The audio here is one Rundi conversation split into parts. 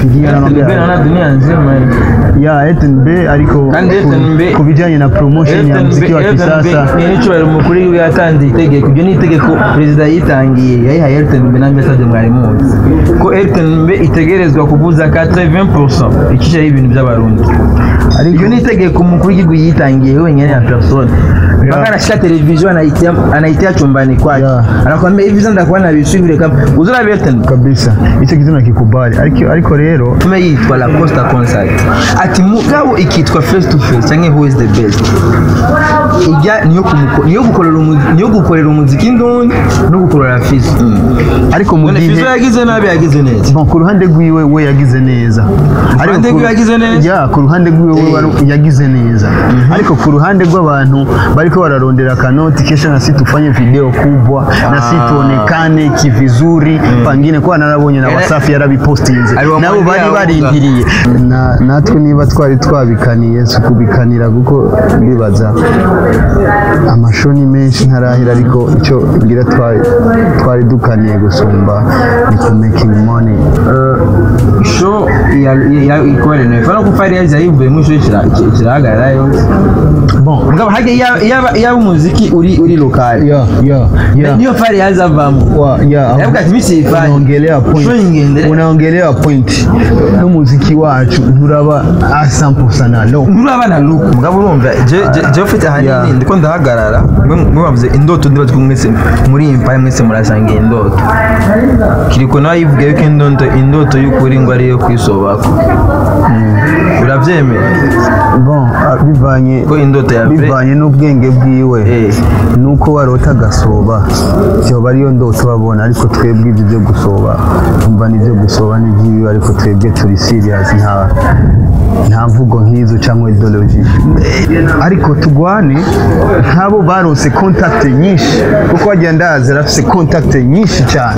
Airtel B anaongea naona dunia nzima hii. ya Airtel B ariko Kandi ku- Airtel B- ku bijyanye na promotion ya muziki wa kisasa n'icyubahiro umukuru w'igihugu yatanze itegeko ibyo ni itegeko perezida yitangiye yayihaye Airtel B nanjye yasabye mwari muzi ko Airtel B itegerezwa kubuza 80% icishaho ibintu by'abarundi iryo ni itegeko umukuru w'igihugu yitangiye wenyine ya persone mpaka anashika televiziyo anaitia anaitia chumbani kwake Yeah. anakwambia hivi sasa ndakuwa na visivile kama uzura Airtel kabisa icyo kitu nakikubali ariko ariko rero tume yitwa la Costa Concert ati mugabo ikitwa face to face cyangwa who is the best ijya niyo kumuko niyo gukorera umuziki niyo gukorera umuziki ndundi no gukorera fizo ariko mu none gihe fizo yagize nabi yagize neza Bon, ku ruhande rwiwe we yagize neza Ariko ruhande ku- rwiwe yagize neza? ya ku ruhande rwiwe we wari- yagize neza ariko ku ruhande rw'abantu bariko bararondera akanoti kesha na si tufanye video kubwa na si tuonekane kivizuri pangine kwa narabonye na Eh, wasafi yarabipostinze ari wa nabo mwandi bari yabo barindiriye Na- natwe niba twari twabikaniye si ukubikanira kuko bibaza amasho ni menshi ntarahira ariko icyo ngira twari twari dukaniye gusumba ni ku making money show ya ya ikorera nayo fana ko fari yaje yivuye mu show kira kirahagarara yose bon mugabo hage yaba yaba umuziki uri uri lokali ya ya ya niyo fari yaje avamo wa ya yavuga ati misi fari unaongelea point show ingendere unaongelea point n'umuziki wacu nturaba asample sana no nturabana luku mugabo urumva je je- je ufite Yeah. ahanini ndiko ndahagarara mwe mwe bavuze indoto ndibaza ko mwese muri iyi mpaya mwese murasanga iyi ndoto kiriko nawe yivuga yuko indoto indoto y'ukuri ngo ariyo kwisobako urabyemera bon ah, bivanye ko indoto ya mbere bivanye n'ubwenge bwiwe Eh. nuko warota agasoba yoba ariyo ndoto babona ariko twebwe ibyo byo gusoba umva nibyo gusoba n'iby'ibi ariko twebwe turi serious nta nta mvugo nk'izo cyangwa ideology ariko tugwane nk'abo barose contact nyinshi kuko wagira ndazi arafise contact nyinshi cyane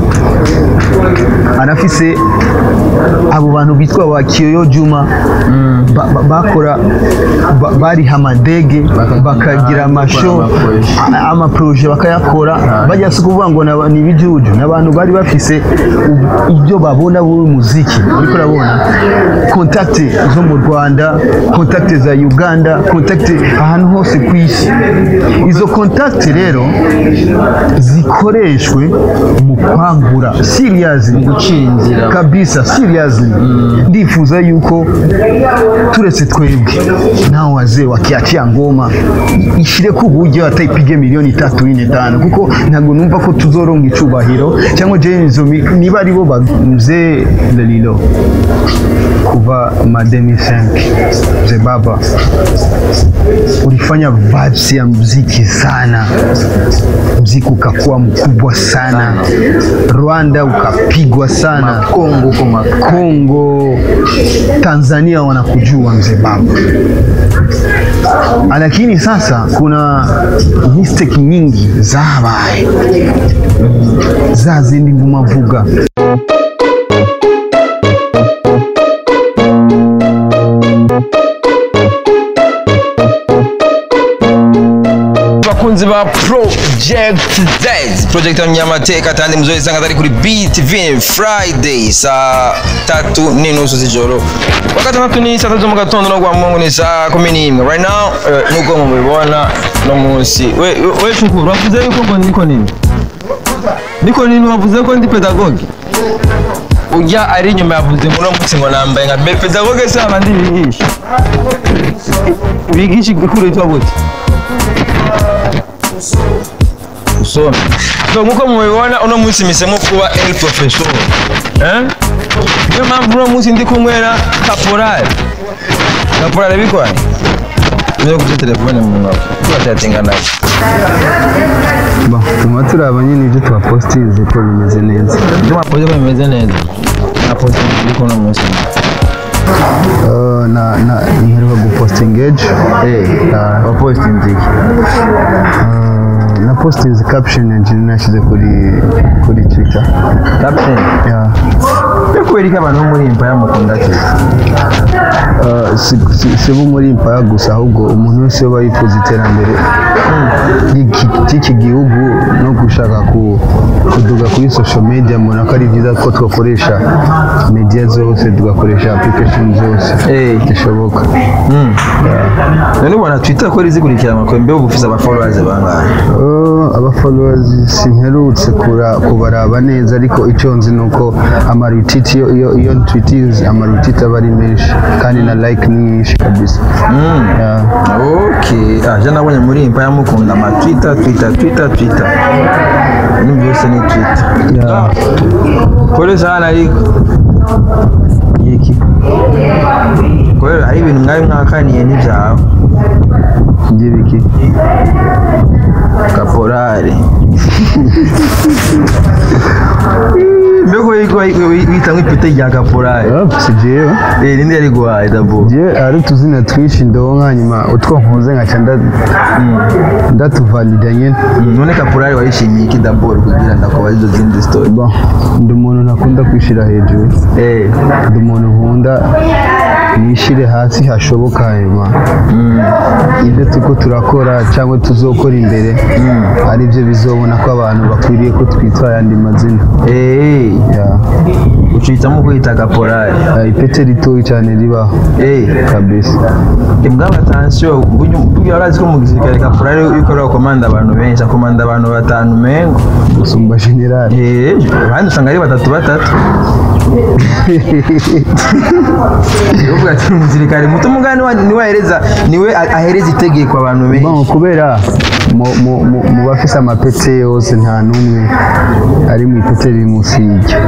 arafise abo bantu bitwa ba kiyoyo juma ba- ba- bakora ba- bariha amadege bakagira amasho a- amaproje bakayakora bajya si ukuvuga ngo naba- ni ibijuju ni abantu bari bafise u- ibyo babona b'umuziki uriko urabona kontakte zo mu rwanda kontakte za uganda kontakte ahantu hose ku isi izo kontakte rero zikoreshwe mu kwangura seriously gucira inzira kabisa seriously ndifuza yuko turetse twebwe nao wazee wakiachia ngoma ishire ku buryo atayipige miliyoni itatu ine tano kuko ntabwo numva ko tuzoronga icubahiro cyangwa je izo mi- niba aribo ba- mzee lelilo kuva mademi 5 mzee baba ulifanya vibes ya mziki sana mziki ukakuwa mkubwa sana rwanda ukapigwa sana kongo koma Kongo, Tanzania wanakujua mzee baba, lakini sasa kuna mistake nyingi zabaye za zindi ngumavuga bakunzi ba project days project y'amateka kandi muzoyisanga atari kuri btv friday saa tatu n'inusu z'ijoro kwa gatandatu ni saa tatu zo mu gatondo no kwa mungu ni saa kumi n'imwe right now eh, nuko mubibona no munsi we we- we shukuru wavuze yuko ngo niko nini niko nini wavuze ko ndi pedagogi ujya ari inyuma yavuze ngo uno munsi ngo nambaye nka be pedagoge se abandi bigisha bigisha ikuru yitwa gute usome so nkuko mubibona uno munsi misemo kuba el professor eh niyo mpamvu uno munsi ndi kunywera kaporari kaporari bikwaye niyo kuri telefone mu ntoki turacatinga nayo Ba, tuma turaba nyine ibyo tubapostinze ko bimeze neza ibyo mwakoze ko bimeze neza napoze ariko uno munsi Uh, na na niheruka gupostinga ejo Ah, wapostinze iki uh, na postinze caption yanjye nashyize kuri kuri twitter captain yeah. yo kubera ko abantu bo muri iyi mpaya mukunda cyane uh, si, si, si bo muri impaya gusa ahubwo umuntu wese uba yifuza iterambere ry'iki- ry'iki gihugu no gushaka ku, kuduga kuri social media mbona ko ari byiza ko twakoresha media zose tugakoresha application zose Eh. zishoboka Mm. none ubona twitter ko rizikurikirana ko mbe ufise aba followers bangahe Uh, aba followers simperutse kura- kubaraba neza ariko icyo nzi ni uko amarititi iyo iyo iyo ntwitinze amarititi aba ari menshi kandi na like ni nyinshi kabisa Mm. Yeah. okay ah je nabonye muri impa yamukunda ama twitter twitter twitter twitter ni byose ni twitter Yeah. kore sana ariko Yiki. kubera hari ibintu mwari mwakaniye n'ibyawe By'ibiki. kaporari mbego wita nk'ipite rya kaporari Ah, si jewe eh ninde yari guhaye dabo je ari utuzina twinshi ndonka nyuma utwo nkuze nkaca nda- ndatuvalida nyene Mm, none kaporari wayishimiye iki daboro kugira ndakubaza izo zindi story Bon, ndi umuntu ntakunda kwishira hejuru eh ndi umuntu nkunda nishire hasi hashoboka hanyuma ibyo turiko turakora cyangwa tuzokora imbere ari byo bizobona ko abantu bakwiriye ko twitwa ayandi mazina eh Ya. ucitamo kwita kaporari Ah, ipete ritoyi cyane ribaho eh kabisa imbwaba attention burya burya urazi ko mu gisirikare kaporari yuko ari komanda abantu benshi akomanda abantu batanu mengo gusumba generali eh abandi usanga ari batatu batatu uvuga ati umusirikare muto mugani niwe ahereza niwe a- ahereza itegeko abantu benshi Bon, kubera mu- mu- mu mu bafise amapete yose nta n'umwe ari mu ipete riri munsi y'iryo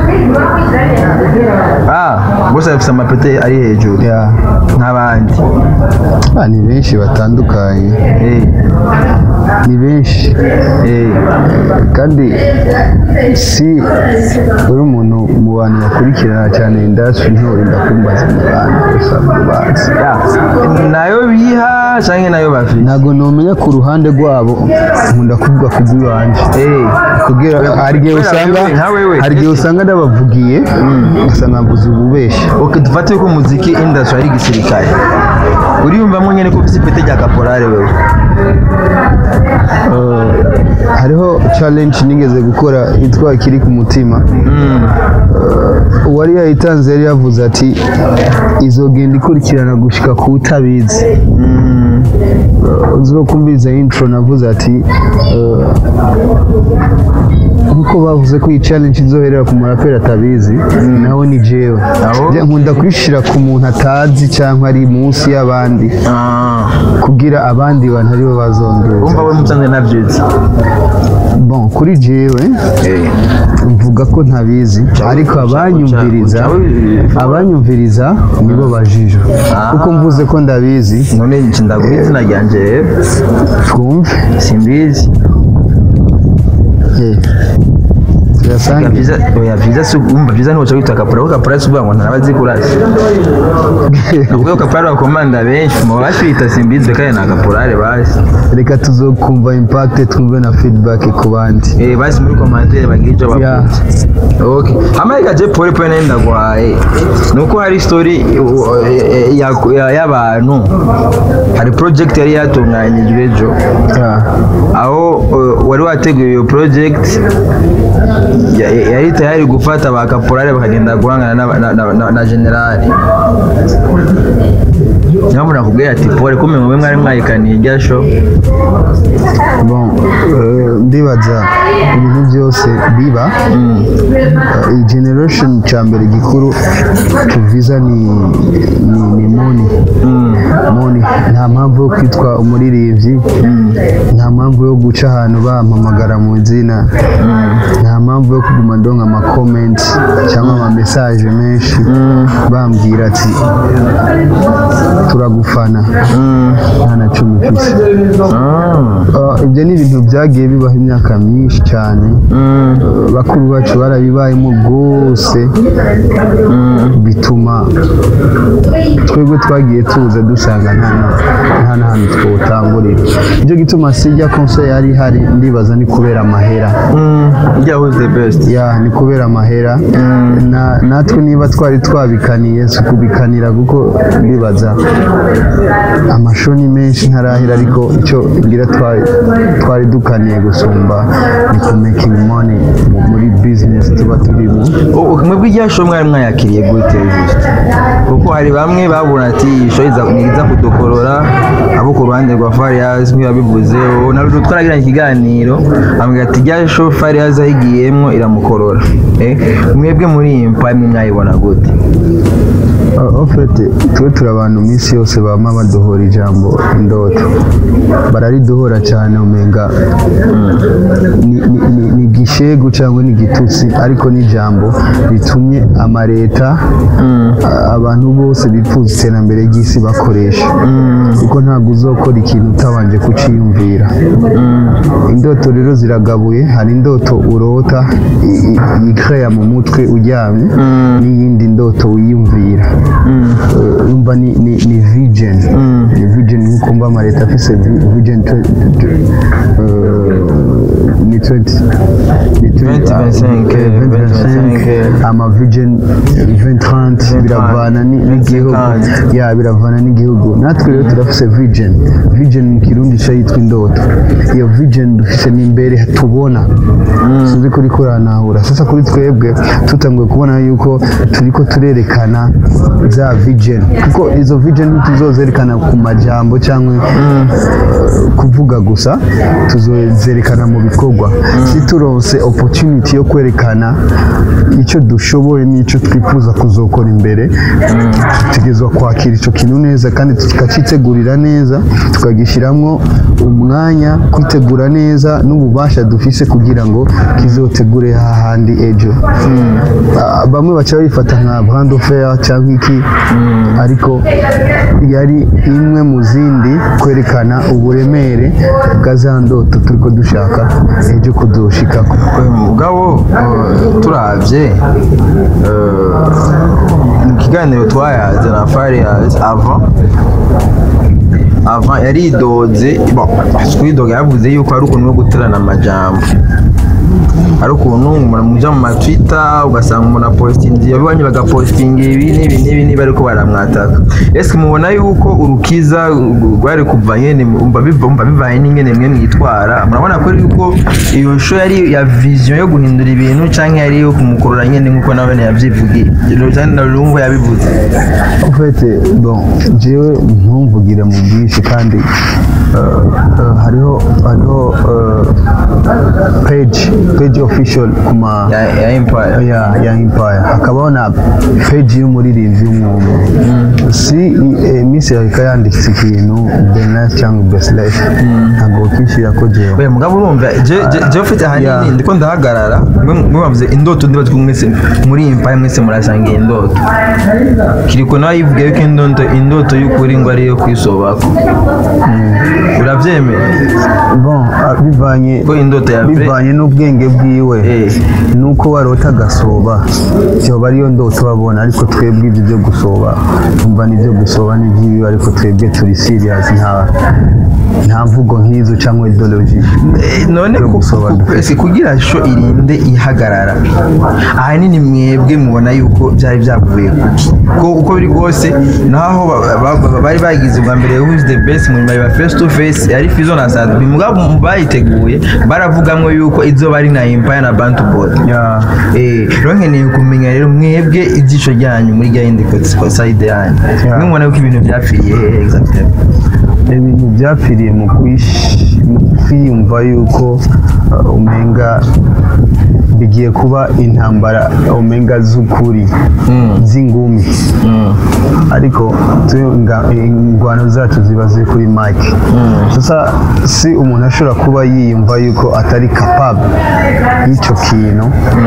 ah bose bafite amapete ari hejuru Ya. nk'abandi Ah, ni benshi batandukanye eh ni benshi eh kandi si uri umuntu mu bantu bakurikirana cyane industry nturinda kumbaza mu bantu gusa mubazi ya nayo biha cyangwa nayo bafite ntabwo nomenya ku ruhande rwabo nkunda kuvuga ku bw'iwanjye eh kugira hari igihe kubera usanga wewe, nka wewe, hari igihe ese? usanga ndabavugiye ugasanga mvuze ububeshi ok dufate ko muziki industry ari igisirikare uriyumvamo nyine ko ufite ipeti rya kaporari wewe Uh, hariho challenge nigeze gukora yitwa kiri ku mutima Mm. uwari yayitanze yari yavuze ati izogenda ikurikirana gushika ku utabizi Mm. uziho kumviriza intro navuze ati uh, nkuko bavuze ko iyi challenge izoherera ku muraperi atabizi nawe ni jewe Aho? Je nkunda kwishira ku muntu atazi cyangwa ari munsi y'abandi Ah. kugira abandi bantu aribo bazongereza umva we musanze nabyutse bon kuri jewe mvuga ko ntabizi ariko abanyumviriza Cyawe- abanyumviriza nibo bajijwe kuko mvuze ko ndabizi none nci ndaguha izina ryanjye rero twumve simbizi Eh, turasange byiza oya byiza si umva byiza ntiwaca wita kapura kuko kapura si uvuga ngo ntabazi kurasa ubwo kapura bakomanda benshi mu bashita simbizi kandi na kapurare bazi reka tuzokumva impact twumve na feedback ku bandi eh basi muri komandere bagira icyo Yeah. bakunze okay amarika je pole pole nenda gwaye nuko hari story uh, eh, ya- ya- y'abantu hari project yari yatunganyijwe ejo Yeah. aho uh, wari wateguye iyo project ya- ya- yari tayari gufata ba kaporale bakagenda guhangana na, na, na, na, na generali nyamara nakubwira ati pole kumbe mwe mwari mwayikaniye irya show bon eh, ndibaza ibintu byose biba Eh, iyi generation cya mbere gikuru tuviza ni ni, ni moni moni nta mpamvu yo kwitwa umuririmbyi nta mpamvu yo guca ahantu bampamagara mu izina nta mpamvu yo kuguma ndonka amakomenti cyangwa amamesaje menshi bambwira ati turagufana nta na cumi ufise Ah, ibyo ni ibintu byagiye bibaho imyaka myinshi cyane Eh, bakuru bacu barabibayemo rwose bituma twebwe twagiye tuza dusanga nta na- nta n'ahantu twotangurira nicyo gituma sijya konse yari ihari ndibaza ni kubera amahera ijya who's the best ya ni kubera amahera Na- natwe niba twari twabikaniye si ukubikanira kuko ndibaza amashu ni menshi ntarahera ariko icyo ngira twari twari dukaniye gusumba ni ku making money mu- muri business tuba turimo mwebwe irya show mwari mwayakiriye gute just kuko hari bamwe babona ati iyi show iza iza kudokorora abo ku ruhande rwa Farias nk'iyabivuze na Rudu twaragiranye ikiganiro ambwira ati irya show Farias ayigiyemwo iramukorora eh mwebwe muri iyi mpa mwe mwayibona gute ofete twe turi abantu iminsi yose bama baduhora ijambo indoto barariduhora cyane umenga ni- ni- ni- ni igishegu cyangwa ni igitutsi ariko ni ijambo ritumye amaleta a- abantu bose bifuza iterambere ry'isi bakoresha kuko ntabwo uzokora ikintu utabanje kuciyumvira indoto rero ziragabuye hari indoto urota i- i- ikeya mu mutwe uryamye n'iyindi ndoto wiyumvira Eh, umva ni ni ni vision ni vision nk'uko mba amaleta afise vi- vision twe- twe- eh, ni 20 ni 20, 2025, eh, 2025, ama vision 2030 biravana ni- n'igihugu 2050. ya biravana n'igihugu natwe rero turafise vision vision mu kirundi ca yitwa indoto iyo vision dufise n'imbere tubona sinzi kuri kuranahura sasa kuri twebwe tutanguye kubona yuko turiko turerekana za vision kuko izo vision ntituzozerekana ku majambo cyangwa kuvuga gusa tuzozerekana mu bikorwa si turonse opportunity yo kwerekana icyo dushoboye n'icyo twifuza kuzokora imbere tutegerezwa kwakira icyo kintu neza kandi tukacitegurira neza tukagishyiramo umwanya kwitegura neza n'ububasha dufise kugira ngo kizotegure hahandi ejo Ah, bamwe baca babifata nka brand fair cyangwa iki ariko yari imwe mu zindi kwerekana uburemere bwa za ndoto turiko dushaka ejo kudushikako mugabo eh, turavye eh, mu kiganiro twayaze na Farias avant avant yaridoze bon twidoga yavuze yuko ari ukuntu wo guterana amajambo ari ukuntu umuntu muja mu matwita ugasanga umuntu apostinze abibonye bagapostinga ibi n'ibi n'ibi niba ariko baramwataka ese mubona yuko urukiza rwari kuva nyene umva biva umva bivanye n'ingene mwe mwitwara murabona ko yuko iyo show yari ya vision yo guhindura ibintu canke yari yo kumukorora nyene nkuko nawe yavyivugiye Lozane na Lumvo yabivuze En fait, bon, jewe ntumvugire mu bwinshi kandi uh, uh, hariho hariho uh, page page official ku ma ya, ya Empire ya ya Empire hakabaho na page y'umuririmbyi w'umwuga si eh, Miss yarika yanditse ikintu Benas cyangwa Best Life ntabwo ukishyira ko jewe Oya mugabo urumva je je je ufite Yeah. ahanini ndiko ndahagarara mwe mwe bavuze indoto ndibaza ko mwese muri iyi mpaya mwese murasangiye indoto kiriko nawe yivuga yuko indoto indoto y'ukuri ngo ari iyo kwisobako urabyemera bon ah, bivanye ko indoto ya mbere bivanye n'ubwenge bwiwe Eh. nuko warota agasoba byoba ariyo ndoto babona ariko twebwe ibyo byo gusoba umva n'ibyo gusoba ni by'ibibi ariko twebwe turi serious nta nta mvugo nk'izo cyangwa ideology Eh, none yo ku- gusoba ku- dufite. ese kugira sho irinde ihagarara ahanini mwebwe mubona yuko byari byavuye kuki ko uko biri kose naho ba- ba- ba- bari bagize ubwa mbere who's the best mu nyuma ya face to face yari Fizo na Sadbi mugabo mu bayiteguye baravugamwe yuko izoba ari na Empire na Bantu Board Ya, Eh, rero nkeneye kumenya rero mwebwe ijisho ryanyu muri rya yindi ko- side yanyu Yeah. mwe mubona yuko ibintu byapfiriye hehe exactly ibintu byapfiriye mu kwish- mu kwiyumva yuko uh, umenga bigiye kuba intambara umenga z'ukuri Mm. z'ingumi Mm. ariko twe nga- ingwano zacu ziba ziri kuri mike sasa si umuntu ashobora kuba yiyumva yuko atari capable y'icyo kintu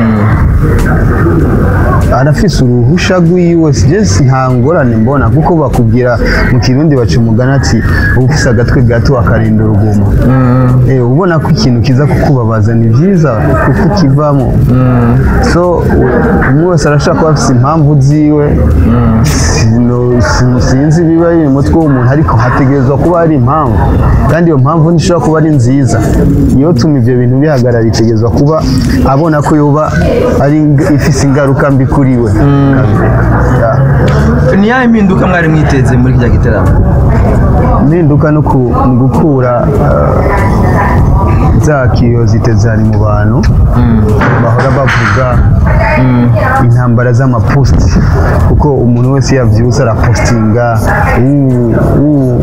arafise uruhusha rwiwe jesi nta ngorane mbona kuko bakubwira mu kirundi baca umugani ati uba ufise agatwe gato akarinda urugomo Eh, ubona ko ikintu kiza kukubabaza ni byiza kuko ukivamo so umwe wese arashaka kuba afise impamvu ziwe Sino- si- sinzi ibiba biri mu mutwe w'umuntu ariko hategerezwa kuba hari impamvu kandi iyo mpamvu ntishobora kuba ari nziza niyo tuma ibyo bintu bihagarara itegerezwa kuba abona ko yoba ari ing- ifise ingaruka mbi kuri we Ya. ni yahe mpinduka mwari mwiteze muri kijya gitaramo impinduka no ku- mu gukura uh, za kiyozite zari mu bantu bahora bavuga intambara z'amapositi kuko umuntu wese yabyutse arapositinga "Uu, uu."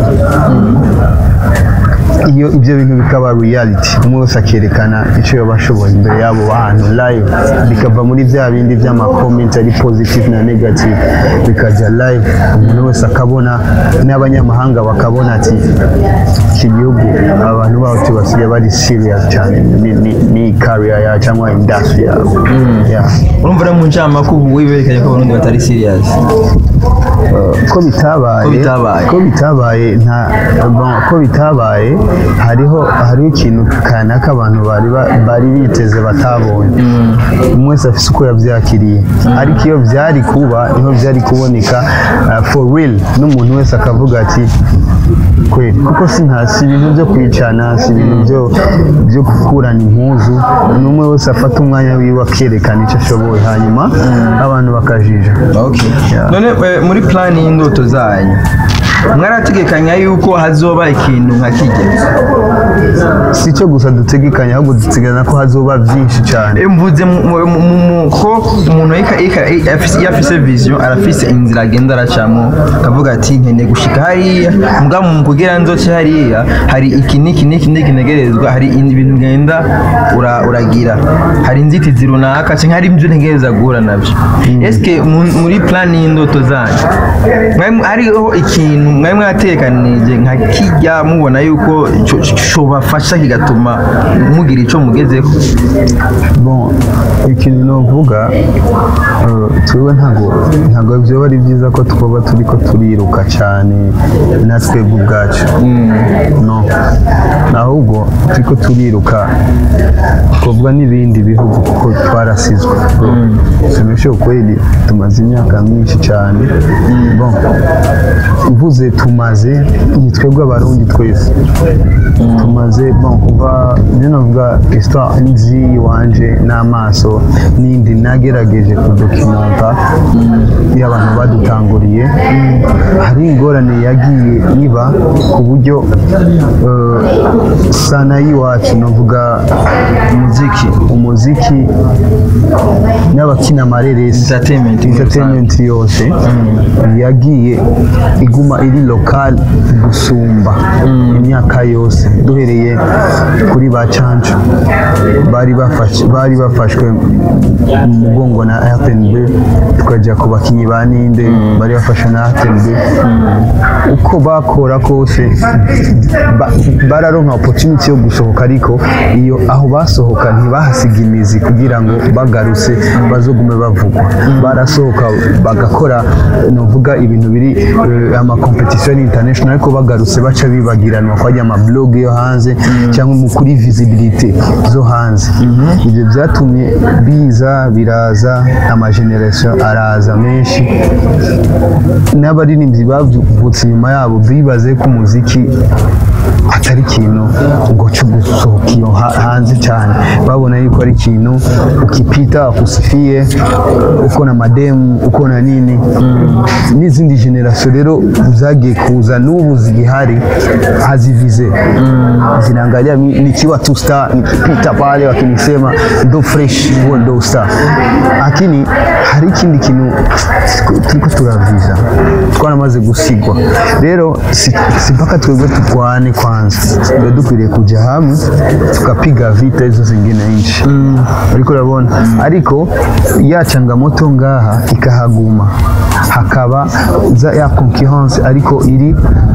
iyo ibyo bintu bikaba reality umwe wese akerekana icyo yaba ashoboye imbere y'abo bantu live bikava muri bya bindi by'amakomenti ari positive na negative bikajya live umuntu wese akabona n'abanyamahanga bakabona ati iki gihugu abantu baho basigaye bari serious cyane ni- ni- ni career ya cyangwa industry yabo Yeah. urumva rero mu ncamakubu wiberekanye ko abarundi batari serious ko bitabaye Ko bitabaye. ko bitabaye nta bon, ko bitabaye hariho hariho ikintu kanaka abantu bari ba- bari biteze batabonye umwe wese afite uko yabyakiriye ariko iyo byari kuba niho byari kuboneka uh, for real n'umuntu wese akavuga ati kweli kuko si nta si ibintu byo kwicana si ibintu byo byo gukurana impuzu n'umwe wese afata umwanya wiwe akerekana icyo ashoboye hanyuma abantu bakajija Okay. Yeah. none eh, muri plan y'indoto zanyu mwarategekanya yuko hazoba ikintu nka kijya si cyo gusa dutegekanya ahubwo duteganya ko hazoba byinshi cyane Eh, mvuze mu- mu- mu- mu- ko umuntu yika- yika- iyo afise- iyo afise vision arafise inzira agenda aracamo akavuga ati nkeneye gushika hariya mbwa mu kugira nzoce hariya hari iki n'iki n'iki n'iki ntegerezwa hari in- ibintu ngenda ura- uragira hari inzitizi runaka cyangwa hari ibyo ntegereza guhura nabyo eske mu- muri plan y'indoto zanyu mwari- hariho ikintu mwari mwatekanije nka kijya mubona yuko co- cobafasha kigatuma mugira ico mugezeho bon ikintu novuga uh, twebwe ntabwo ntabwo byoba ari byiza ko twaba turi ko turiruka cyane natwe ubwacu no ahubwo turi ko turiruka twavuga n'ibindi bihugu kuko twarasizwe tumeshe kweli tumaze imyaka myinshi cyane bon mvuze tumaze ni twebwe abarundi twese tumaze bon kuva ibyo navuga histoire nzi iwanje n'amaso n'indi nagerageje kudokimenta y'abantu badutanguriye hari ingorane yagiye iba ku buryo eh, sana y'iwacu navuga umuziki umuziki n'abakina amareresi Entertainment muri entertainment yose yagiye iguma iri lokal gusumba imyaka yose duhereye kuri ba cancu bari bafashe bari bafashwe mu mugongo na RTNB tukajya ku bakinyi ba Ninde bari bafashe na RTNB uko bakora kose ba- bararonka opportunity yo gusohoka ariko iyo aho basohoka ntibahasiga imizi kugira ngo bagarutse bazogume bavugwa barasohoka bagakora nuvuga ibintu biri eh, ama competition international ariko bagarutse baca bibagiranwa kwajya ama blog yo hanze cyangwa mu kuri visibility zo hanze ibyo byatumye biza biraza ama generation araza menshi n'abaririmbyi bavutse inyuma yabo bibaze ko umuziki atari ikintu ngo cyo gusohoka iyo ha- hanze cyane babona yuko ari ikintu ukipita kusifie uko na mademu uko na nini n'izindi generasiyo rero zagiye kuza n'ubu zigihari hazivize zinaangalia mi- nikiwa tu star nikipita pale wakinisema ndo fresh huo ndo star lakini hari ikindi kintu turiko turaviza twaramaze gusigwa rero si si mpaka twebwe turwane kwanza kwanza tuba dukwiriye kujya hamwe tukapiga vita hizo zingine nchi ariko urabona ariko ya changamoto ngaha ikahaguma hakaba za ya concurrence ariko iri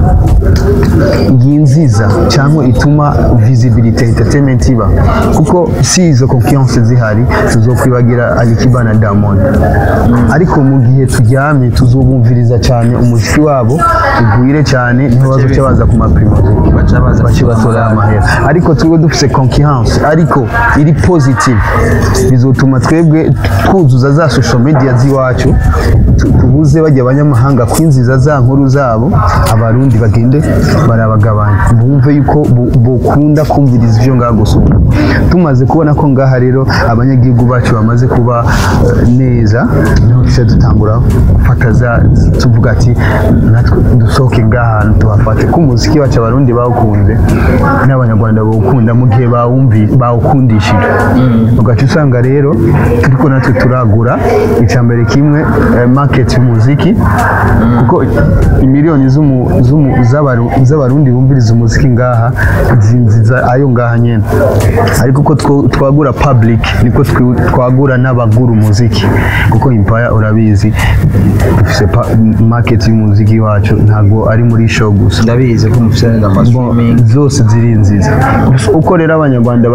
yinziza cyangwa ituma visibility entertainment iba kuko si izo concurrence zihari tuzokwibagira Alikiba na Diamond ariko mu gihe turyamye tuzobumviriza cyane umuziki wabo ugwire cyane niho bazoca baza ku maprimo baca baza bace batora amahera ariko twebwe dufise concurrence ariko iri positive bizotuma twebwe twuzuza za social media z'iwacu tu- tubuze bajya abanyamahanga kwinjiza za nkuru zabo abarundi bagende barabagabanya bumve yuko bu- bukunda kumviriza ivyo ngaha gusumba tumaze kubona ko ngaha rero abanyagihugu bacu bamaze kuba eh, neza niho tuca dutangura gufata za tuvuga ati natwe dusohoke ngaha hantu tuhafate ko umuziki wacu abarundi bawukunze n'abanyarwanda bawukunda mu gihe bawumvi bawukundishije ugaca usanga rero turiko natwe turagura icya mbere kimwe eh, market y'umuziki kuko imiliyoni z'umu- z'umu- z'abaru- z'abarundi bumviriza umuziki ngaha zinziza ayo ngaha nyene ariko uko two- twagura public niko twi- twagura n'abagura umuziki kuko impaya urabizi dufise pa- market y'umuziki wacu ntabwo ari muri show gusa ndabizi ko mufite na Bon, streaming zose ziri nziza Gusa uko rero abanyarwanda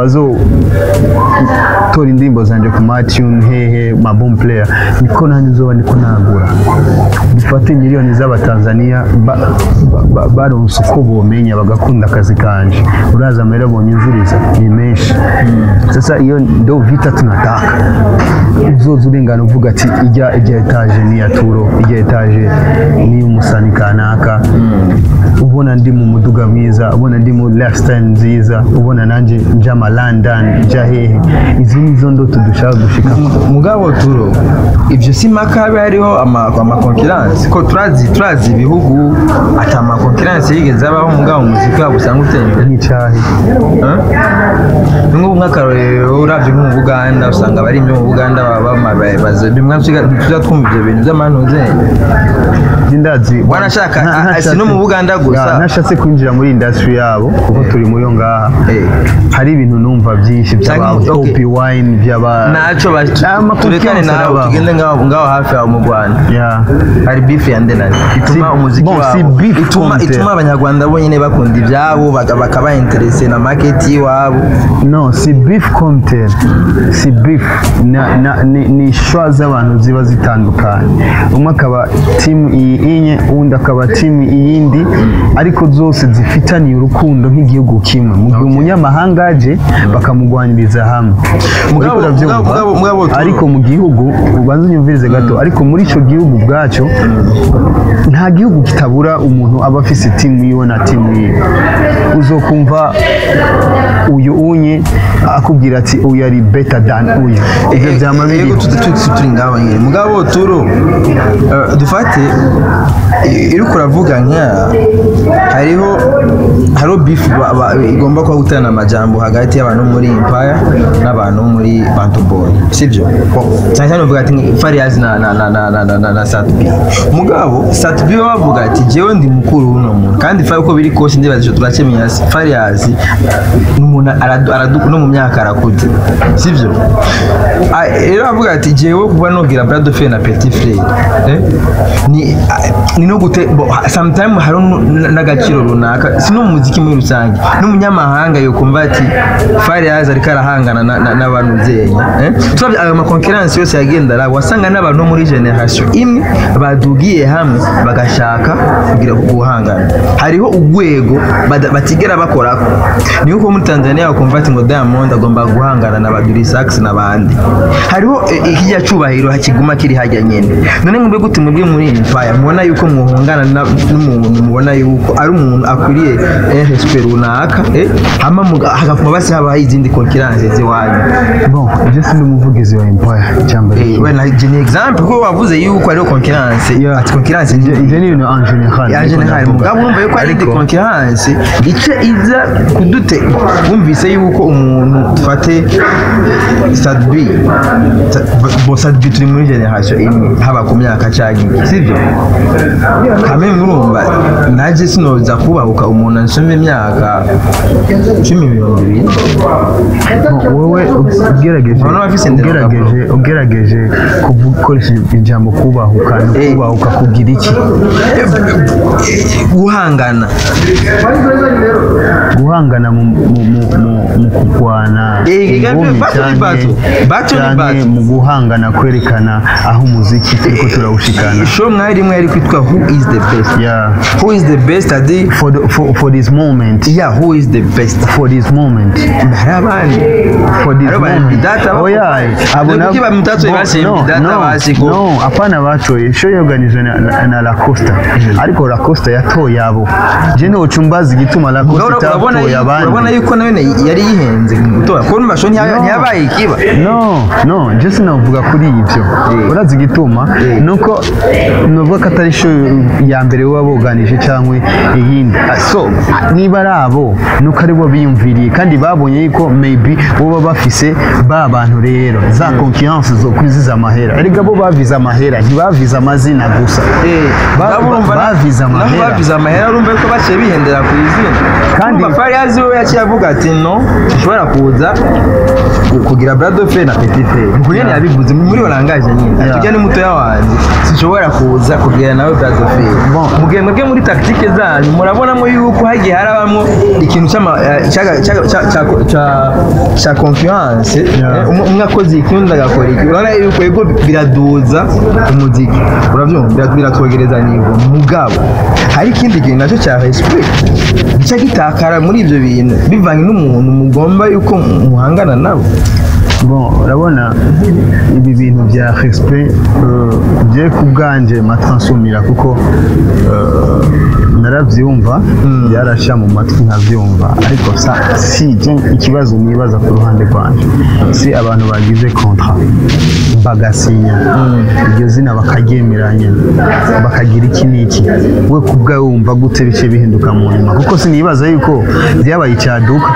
bazotora indirimbo zanje ku matune hehe ma bon player niko nanjye uzoba niko nagura dufate miliyoni z'abatanzaniya ba- ba- ba- baronse uko bomenya bagakunda akazi kanje uraza amahera bonyinziriza ni menshi sasa iyo ndo vita tunataka uzoza urengana uvuga ati ijya ijya etaje ni iya turo ijya etaje ni iy'umusani kanaka ubona ndi mu muduga mwiza ubona ndi mu lifestyle nziza ubona nanjye nja ma London nja hehe izi ni zo ndoto dushaka gushika mugabo turo ibyo si maka habe hariho ama ama concurrence ko turazi turazi ibihugu ati ama concurrence yigeze abaho mugabo umuziki wabo usanga uteye imbere nk'icyahi ni nk'ubu nk'akarorero uravye nko mu buganda usanga abarimvye mu buganda baba baza bimwe tuza twumva ivyo bintu vy'amanuze ndazi Wanashaka, nta- ah, ah, ntashatse- si no mu Buganda gusa. Ya, ntashatse kwinjira muri industry yabo kuko turi muri yo ngaha Eh. hari ibintu numva byinshi by'aba Canke- okay. Poppy wine by'aba naco ba- Ama turekane concurrence nawe arabaho. tugende ngaho ngaho hafi aho mu rwanda Yeah. hari beef ya ndenani ituma Si- umuziki bon, si wabo beef ituma content. ituma abanyarwanda bonyine bakunda ibyabo baka- bakaba interese na market y'iwabo no si beef content si beef na, na, ni, ni shwa z'abantu ziba zitandukanye umwe akaba timu iyi inye uwundi akaba timu iyindi ariko zose zifitaniye urukundo nk'igihugu kimwe mu gihe umunyamahanga aje bakamugwaniriza hamwe Mugabo- Uriko uravyumva? mugabo- mugabo- mugabo tu- ariko mu gihugu ubanza unyumvirize gato ariko muri ico gihugu bwacyo nta gihugu kitabura umuntu aba afise timu yiwe na timu yiwe uzokumva uyu unye akubwira ati uyu ari better than uyu ivyo vyama biri yego tuzi tuzi turi ngaho nyine mugabo turo eh, dufate i- iriko uravuga nka hariho hariho beef ba- ba- igomba kuba gutana amajambo hagati y'abantu muri empire n'abantu muri bantuboy sibyo Bon, cyane cyane bavuga ati farias na na na na na na na na satb mugabo satb baba bavuga ati jewe ndi mukuru w'uno muntu kandi fa uko biri kose ndibaza ico turakemenya farias ni umuntu aradu aradu- no mu myaka arakuze sibyo Ah, rero avuga ati jewe kuba nubwira brado fe na petit frere eh? ni ah, ni no gute bo, ha- sometime hari n- n'agaciro runaka si no mu muziki muri rusange n'umunyamahanga yokumva ati farias ariko arahangana na- na- n'abantu zenya eh? turabye ayo makonkeransi yose yagendara wasanga n'abantu bo muri generation imwe badugiye hamwe bagashaka kugira guhangana hariho urwego bada- batigera bakorako niyo uko muri tanzania bakumva ati ngo diamond agomba guhangana na baduri sax n'abandi hariho eh, ikijya cyubahiro kiguma kiri hajya nyine none mwebwe gute mwebwe muri empire mubona yuko muhungana na- n'umuntu mubona yuko ari umuntu akwiriye rsp runaka eh, hama muga- hagapfuma basi habaho izindi konkiranse z'iwanyu bon ibyo si umuvugizi wa empire cyambere Eh, wena je ni example ko wavuze yuko hariho konkiranse Yeah. ati konkiranse ni Ije- ibyo ni ibintu en general ya niko general ndavuga. mugabo wumva yuko ari de Ariko- concurrence ica iza kudute wumvise yuko umuntu dufate stade B ta- bo stade B turi muri generation imwe haba ku myaka canke iki sivyo kame murumva naje sinoza kubahuka umuntu ansoma imyaka cumi mirongo ibiri wowe ugerageje Urabona bafise indero ugerageje ugerageje gukoresha ijambo kubahuka no Eh. kubahuka kugira iki guhangana guhangana mu mu mu mu- mu kurwana Eh, ingumi battle ni canke- battle. Battle ni canke battle. mu guhangana kwerekana aho umuziki turiko turawushikana show mwari rimwe yari kwitwa who is the best yeah who is the best adi for the, for, for this moment yeah who is the best for this moment hari abandi for this Hariho ba moment data oh yeah Ndio na- kuki ba mtatu Bo- basi no, data no, basi ko- no hapana batoye show yorganizwe na, na, na La Costa ariko La Costa yatoye abo je nocumbaza igituma La Costa Urabona- urabona itatoye yuko- urabona abandi yuko nawe yari yihenze mu gutora kuko n'amasho No. ntiyabaye ikiba no no je sinavuga kuri ibyo Eh. urazi igituma Eh. nuko nuvuga ko atari show ya mbere baba boganije cyangwa iyindi Ah, so niba ari abo nuko aribo biyumviriye kandi babonye yuko maybe bo baba bafise ba bantu rero za concurrence zo kwiziza amahera ariko bo bavize amahera ntibavize amazina gusa Ba- Nabo urumva na- bavize nabo amahera. bavize amahera urumva yuko baciye bihendera ku izina Kandi- kandi fariyazi we yaciye avuga ati no ushobora kuza ku- kugira brado fe na petit fe nuko nyene Yeah. yabivuze muri orangaje nyine Yeah. atujya ni mutoya wanjye sinshobora kuza kugira nawe brado fe Bon. mugihe mwebwe muri tactique zanyu murabonamo yuko hagiye harabamo ikintu cy'ama- eh, cyaga- cyaga- cya- cya- cya- cya confiance Yeah. eh, umwe umwe akoze iki undi agakora iki urabona yuko yego biraduza umuziki urabyumva Bira- biratwogereza nivo mugabo hari ikindi kintu nacyo cya respect gica gitakara muri ibyo bintu bivanye n'umuntu mugomba yuko muhangana nabo bon urabona ibi bintu bya respect euh, bye ku bwanje matansumira kuko euh, narabyumva byarasha mu matwi nkabyumva ariko sa- si je ikibazo nibaza ku ruhande rwanje si abantu bagize kontra bagasinya iryo zina bakaryemeranya bakagira iki n'iki we ku bwawe wumva gute bice bihinduka mu nyuma kuko sinibaza yuko byabaye icyaduka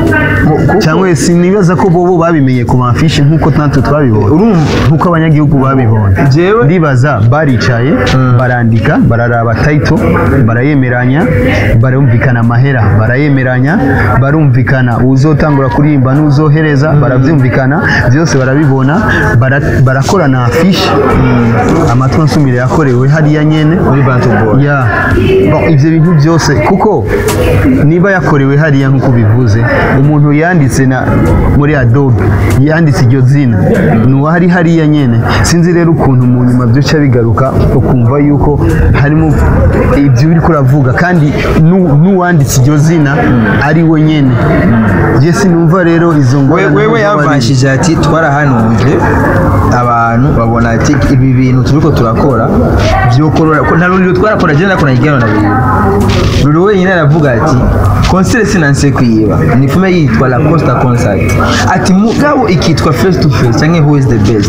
cyangwa sinibaza ko bobo babimenye ku mafishi nk'uko natwe twabibonye urumva nk'uko abanyagihugu babibonye Jewe- ndibaza baricaye barandika bararaba tayito barayemeranya barumvikana amahera barayemeranya barumvikana uzotangura kuririmba n'uzohereza barabyumvikana byose barabibona bara- barakorana afishi amatwi nsumire yakorewe hariya nyene muri bantu boy ya Bon, ibyo bintu byose kuko niba yakorewe hariya nk'uko bivuze umuntu yanditse na muri adobe yanditse iryo zina ni uwari hariya nyine sinzi rero ukuntu mu nyuma byoca bigaruka ukumva yuko harimo ibyo uri kuravuga kandi nu- n'uwanditse iryo zina ari we nyine njye sinumva rero izo We- ngorane wewe z'abari- yavashije ati twarahanuje abantu babona ati ibi bintu turiko turakora byokorora ko nta rundi twarakora je nakora igano na bintu ruri wenyine aravuga ati concert sinanse kwiba ni fume yitwa la costa concert ati mugabo ikitwa face to face cyangwa who is the best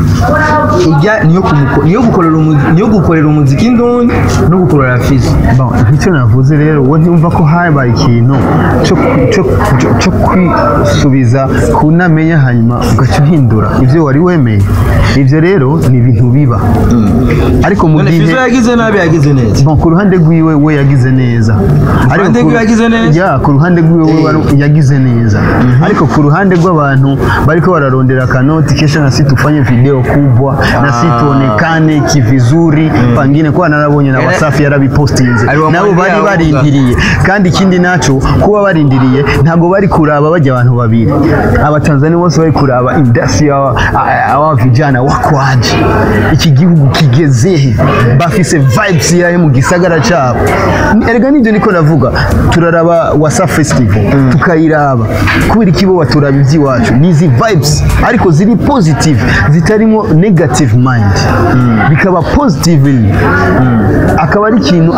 ijya niyo kumuko- niyo gukorera umuziki niyo gukorera umuziki ndundi no gukorera fizi Bon, nk'icyo navuze rero wowe ntumva ko habaye ikintu cyo cyo- cyo- cyo kwisubiza ku ntamenya hanyuma ugaca uhindura ibyo wari wemeye ibyo rero ni ibintu biba ariko mu none gihe fizo yagize nabi yagize neza Bon, ku ruhande rwiwe we yagize neza Ariko ruhande ku- rwiwe yagize neza? ya ku ruhande rwiwe we wari- yagize neza ariko ku ruhande rw'abantu bariko bararondera akanoti kesha na si tufanye video kubwa na si Ah. tuonekane kivizuri pangine kwa narabonye na Eh, wasafi yarabipostinze ari wa nabo mwanya bari yavuga. barindiriye kandi ikindi naco kuba barindiriye ntabwo bari kuraba bajya abantu babiri abatanzania bose bari kuraba industry ya- a- awa vijana wakwaje iki gihugu kigezehe bafise vibes yahe mu gisagara cyabo Ni- erega nibyo niko navuga turaraba wasa festival tukayiraba kubera iki bo baturaba iby'iwacu ni izi vibes ariko ziri positive zitarimo negative mind bikaba positively akaba ari ikintu atagwa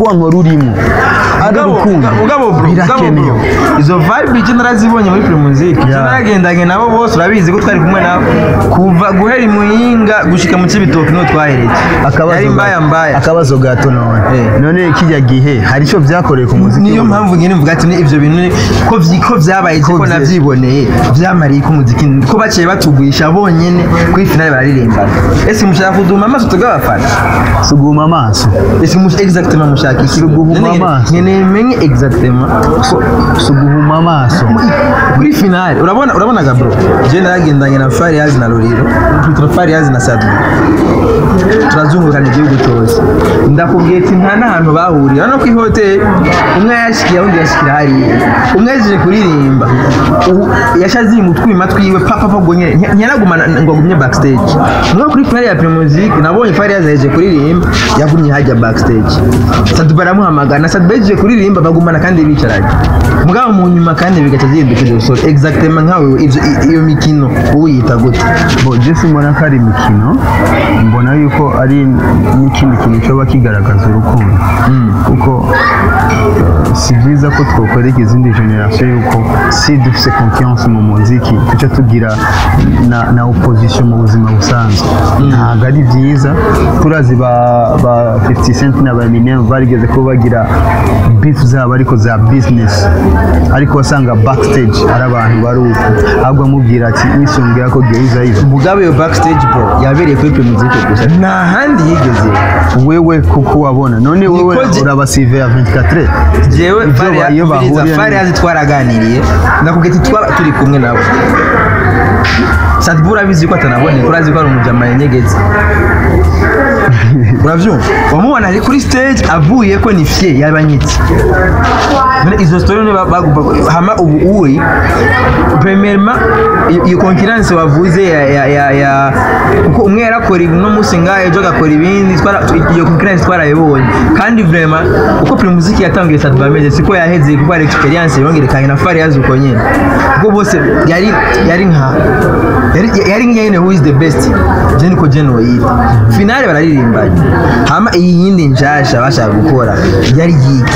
urwanko rurimo ari Mugabo- urukundo mugabo bro mugabo bro birakenewe izo vibe icyo narazibonye muri primusic icyo Yeah. naragendanye nabo bose urabizi ko twari kumwe nabo kuva guhera imuhinga gushika mu cibitoki niho twahereye yari mbaya mbaya akabazo gato none Eh. none kijya gihe hari icyo byakoreye ku muziki niyo w'u- mpamvu nyine mvuga ati ni ivyo bintu ni- ko vyi- ko vyabaye Ko ko vye- navyiboneye vyamariye ko umuziki ko baciye batugwisha bonyene kuri finale bararirimbana ese mushaka kuduma amaso tugabafana suguma amaso ese mush exactement mushaka iki Guhuma None nyene- amaso. nyene menye exactement ko suguhuma amaso kuri finale urabona urabona gabro je naragendanye na Fariaz na Loriro twitwa Fariaz na Sadlu turazungurana igihugu cyose ndakubwiye ati nta n'ahantu bahurira no ku ihoteli umwe yashikiye undi yashikira hariya umwe yaje kuririmba ubu yashaze mu twima twiwe papa papa nyine nyanagumana ngo agumye backstage mwe kuri finale ya Premier Music nabonye Fariaz yaje kuririmba yagumye hajya backstage Sadlu baramuhamagara Sadlu yaje kuririmba bagumana kandi bicaranye mugabo mu nyuma kandi bigaca zihinduka ibyo solo exactement nkawe ivyo i- iyo mikino uwuyita gute bo jesi mbona ko ari imikino mbona yuko ari n'ikindi kintu cyoba kigaragaza urukundo kuko eh, si byiza ko twakwereka izindi generasiyo yuko si dufite confiance mu muziki tuca tugira na, na opposition mu buzima busanzwe ntabwo ari byiza turazi ba, ba 50 cent na ba Eminem barigeze ko bagira beef zabo ariko za business ariko wasanga backstage ari abantu bari uko ahubwo amubwira ati nisongera ko geriza izo mugabe iyo backstage bro yabereye kuri Premier Music gusa nta handi yigeze wewe kuko wabona none wewe Nikoze- urabasive ya 24 jewe Ibyo ba- iyo bahuriye fari yazi twaraganiriye ndakubwira ati twaba turi kumwe nawe Sadbu urabizi ko atanabonye urazi ko ari umujama yanyegetse uravyumva wamubona ari kuri stage avuye ko ni fye yabanyitse None izo story ne bagomba hama ubu uwe premièrement iyo- iyo concurrence wavuze ya ya ya, ya kuko umwe yarakora ibi no musi ngaho ejo agakora ibindi twara iyo concurrence twarayibonye kandi vraiment uko Premier Music yatangiye Sadbu ameze siko yaheze kuko ari experience yongerekanye na Fari yazi uko nyene kuko bose yari yari nka yari yari nyene who is the best je niko je noyita finale bararirimbanye hama iyi yindi nshasha bashaka gukora yari yiki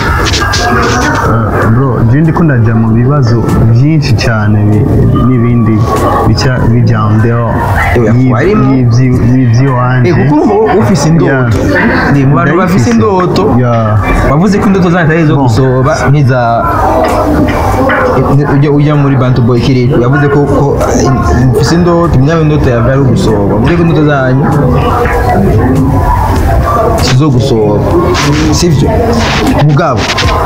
bro je ndiko ndaja mu bibazo byinshi cyane bi- n'ibindi bica bija en dehors Ewe, y'i- harimo- y'ibyi- y'iby'iwanje Eh, kuko urumva ufise indoto Yeah. ni mu bantu bafise Ndayifise. indoto Yeah. wavuze ko indoto zanyu atari izo Bon. gusoba nk'iza ujya ujya muri bantu boy kiriko yavuze ko ko eh, mufise indoto mwawe indoto yawe ari ugusoba mvuge ko indoto zanyu si zo gusoba sivyo mugabo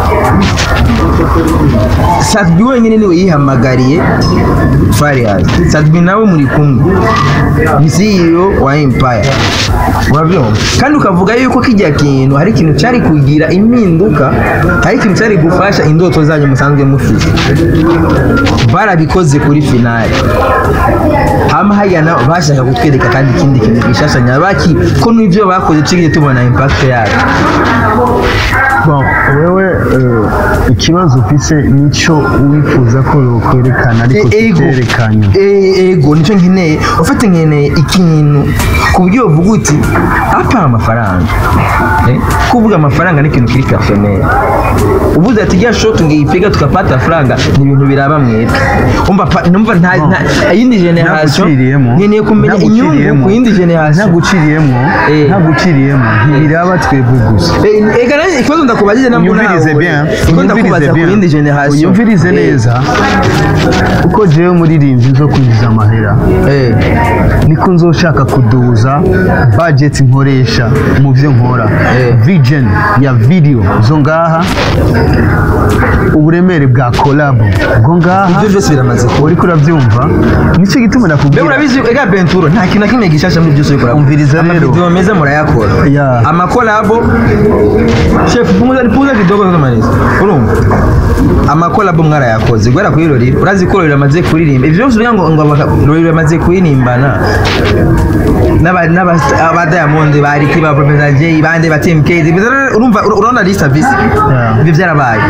Sadbi wenyine niwe yihamagariye Fariaz Sadbi nawe muri kumwe ni CEO wa Empire urabyumva kandi ukavuga yuko kijya kintu hari ikintu cyari kugira impinduka hari ikintu cyari gufasha indoto zanyu musanzwe mufite barabikoze kuri finale hama hariya nabo bashaka kutwereka kandi ikindi kintu gishasha nyabaki ko n'ibyo bakoze tugiye tubona impact yabyo Bon, wewe eh, ikibazo ufise nico wifuza ko yokwerekana ariko ego kiterekanye E- ego nicyo nkeneye ufite nkeneye ikintu ku buryo uvuga uti apa amafaranga Eh, kuvuga amafaranga ni ikintu kiri personnel uvuze ati rya shoti ngiyipiga tukapata faranga ni ibintu biraba mwebwe umva pa- numva nta nta- iyindi generation Ntaguciriyemo. nkeneye kumenya inyungu Ntaguciriyemo. ku yindi generation ntaguciriyemo Eh. ntaguciriyemo ntibiraba twebwe gusa Eh, ega nanjye ikibazo ndakubajije nabwo unyumvirize nawe. bien Ikibazo ndakubaza ku yindi generation unyumvirize Eh, neza uko jewe muririmbyi zo kwinjiza amahera eh niko nzoshaka kuduza budget nkoresha mu byo nkora Eh. vision ya video zo ngaha uburemere bwa collab bwo ngaha ibyo byose biramaze kuba uriko urabyumva nicyo gituma Mbe nakubwira urabizi ega Benturo nta kintu na kimwe gishasha muri byose bikora. Umviriza rero. Amavideo meza murayakora. Yeah. Amakolabo chef punguza punguza kidogo sasa manezi. Urumva? Amakolabo mwarayakoze gwera kuri Lori. Urazi ko Lori amaze kuririmba. Ivyo byose uvuga ngo ngo abaka- Lori amaze kuririmbana. N'aba n'aba aba Diamond bari kiba Professor J bande ba Team K. Urumva urabona list abisi. Yeah. Yeah. ibyo byarabaye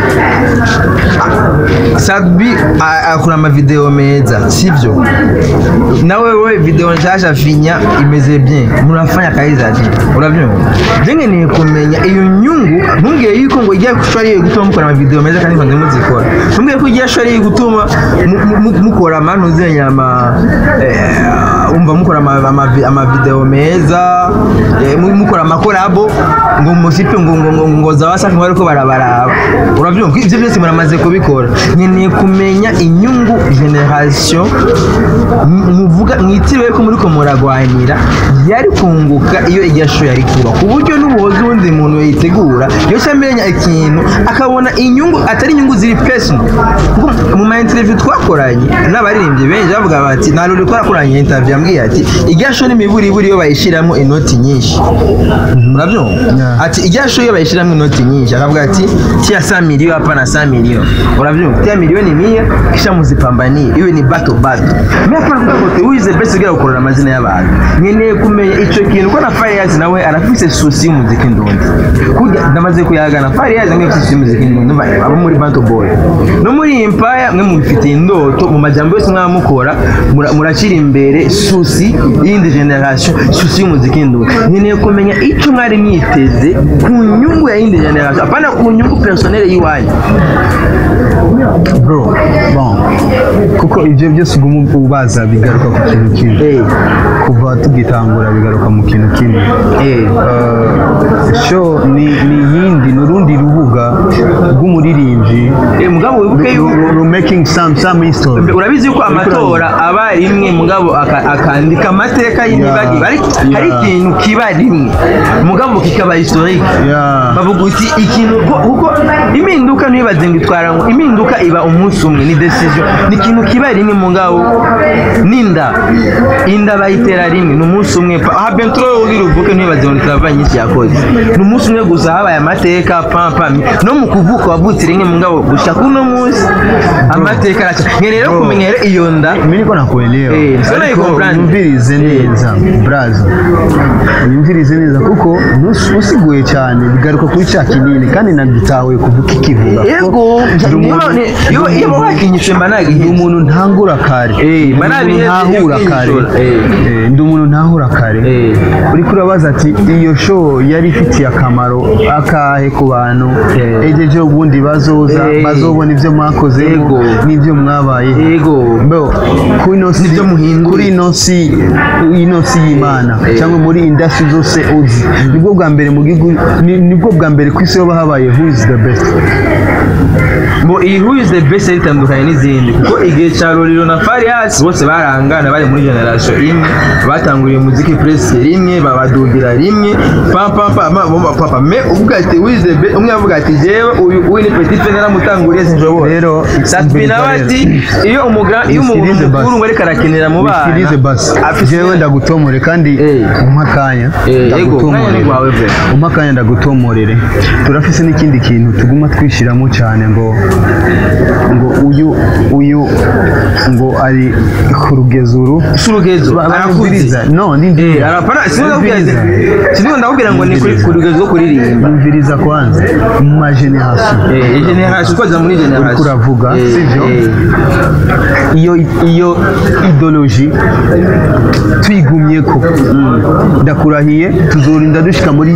Sadbi a- akora amavideo meza sivyo nawe we video nshasha finya imeze bien murafanya kazi ati urabyumva je nkeneye kumenya iyo nyungu ntumbwiye yuko ngo igiye gushariye gutuma mukora amavideo meza kandi nsanzwe muzikora ntumbwiye ko igiye shariye gutuma mu- mu- mukora amanu zenya ama eh, umva mukora ama- ama- amavideo meza eh, mu- mukora amakorabo ngo musipe ngo ngo ngo ngo za wasafi ngo bariko barabaraba urabyumva ibyo byose muramaze kubikora nkeneye kumenya inyungu generation m- muvuga mwitiriwe ko muriko muragwanira yari kunguka iyo irya show yari kuba ku buryo n'ubuhozi uwundi muntu yitegura yose amenya ikintu akabona inyungu atari inyungu ziri personal kuko mu ma interview twakoranye n'abaririmbyi benshi bavuga bati nta ruri twakoranye interview yambwiye ati irya show n'imiburiburi iyo bayishiramo inoti nyinshi murabyumva Yeah. ati ijyasho iyo bayishyiramo inoti nyinshi akavuga ati tia sa miliyo hapa na sa miliyo unavyumva tia milioni mia kisha muzipambanie iwe ni bato bato mimi hapa nakuvuga ngo te wize best gira gukorera amazina y'abantu nkeneye kumenya ico kintu ko na Fariyazi nawe arafise susi y'umuziki ndundi kurya ndamaze kuyagana Fariyazi nawe afise susi y'umuziki ndundi Umva, abo muri Banto Boy no muri Empire mwe mubifitiye indoto mu majambo yose mwaba mukora mura- murashyira imbere susi y'indi generation susi y'umuziki ndundi nkeneye kumenya ico mwari mwiteze ku nyungu ya yindi generation apana ku nyungu personnel y'iwanyu bro bon kuko ibyo byose uguma ubaza bigaruka ku kintu kimwe Eh. kuva tugitangura bigaruka mu kintu kimwe Eh. Uh, show ni ni yindi ni urundi rubuga rw'umuririmbyi Eh, mugabo wibuke yuko ru- ru- making some some history urabizi yuko amatora aba rimwe mugabo aka- akandika amateka y'imibagiwe ariko hari Yeah. ikintu kiba rimwe mugabo kikaba historique Yeah. bavuga uti ikintu ko- kuko impinduka ntibaze ngo itwara ngo impinduka iba umunsi umwe ni decision ni ikintu kiba rimwe mugabo n'inda inda bayitera rimwe ni umunsi umwe pa- aha bentro ugira uvuke ntibaze ngo travail nyinshi yakoze ni umunsi umwe gusa habaye amateka pam pam no mu kuvuka wavutse rimwe mugabo gushika kuno munsi amateka araca nkeneye rero Bro. kumenya rero iyo nda mimi niko nakuelewa Eh, sio ariko naikomprendre. unyumvirize neza braza unyumvirize neza kuko nus- usiguye cyane bigaruka kuri cya kinini kandi nagitahuye kuvuga ikivuga yego Ndi umuntu- iyo iyo wakinyitse mba ndi nagihinze umuntu ntangura kare Eh, Ndi mana umuntu bihe ntahura byo kare kwinjora. Eh. Eh, ndi umuntu ntahura kare Eh. uriko urabaza ati iyo show yari ifitiye akamaro akahe ku bantu Eh. ejeje ubundi bazoza Eh. bazobona ibyo mwakoze Yego. n'ibyo mwabaye yego Bro, kuri ino si Nibyo muhindura. kuri ino si ino si y'Imana Eh. cyangwa muri industry zose uzi nibwo bwa mbere mu gihugu ni- nibwo bwa mbere ku isi hoba habaye who is the best ngo iyi who is the best yari itandukanye n'izindi kuko igihe cya roriro na farias bose barangana bari muri generation imwe batanguriye umuziki press rimwe babadugira rimwe pam pam pam ma- ma- papa me uvuga ati who is the best umwe avuga ati jewe uyu uyu ni petit fe naramutanguriye sinshobora Rero, satbi nawe rero. ati iyo umugra iyo umuntu Nisirize basi. mukuru ngo ariko arakenera mu bana Wikirize basi afise- jewe ndagutomore kandi Eh. umpa akanya Eh, yego, umwanya ni gwawe pe. umpa akanya ndagutomorere turafise n'ikindi kintu tuguma twishyiramo cyane ngo ngo uyu uyu ngo ari ku rugezuru surugezo Baramviriza. arakuze no ndi Eh, ndi arapana sinubwira Umviriza. sinubwira ndakubwira ngo ni kuri ku rugero rwo kuririmba umviriza kwanza mu majenerasiyo eh iyi generation twaza muri generation uriko uravuga Eh, sivyo eh. iyo iyo ideoloji tuyigumyeko ndakurahiye tuzorinda dushika muri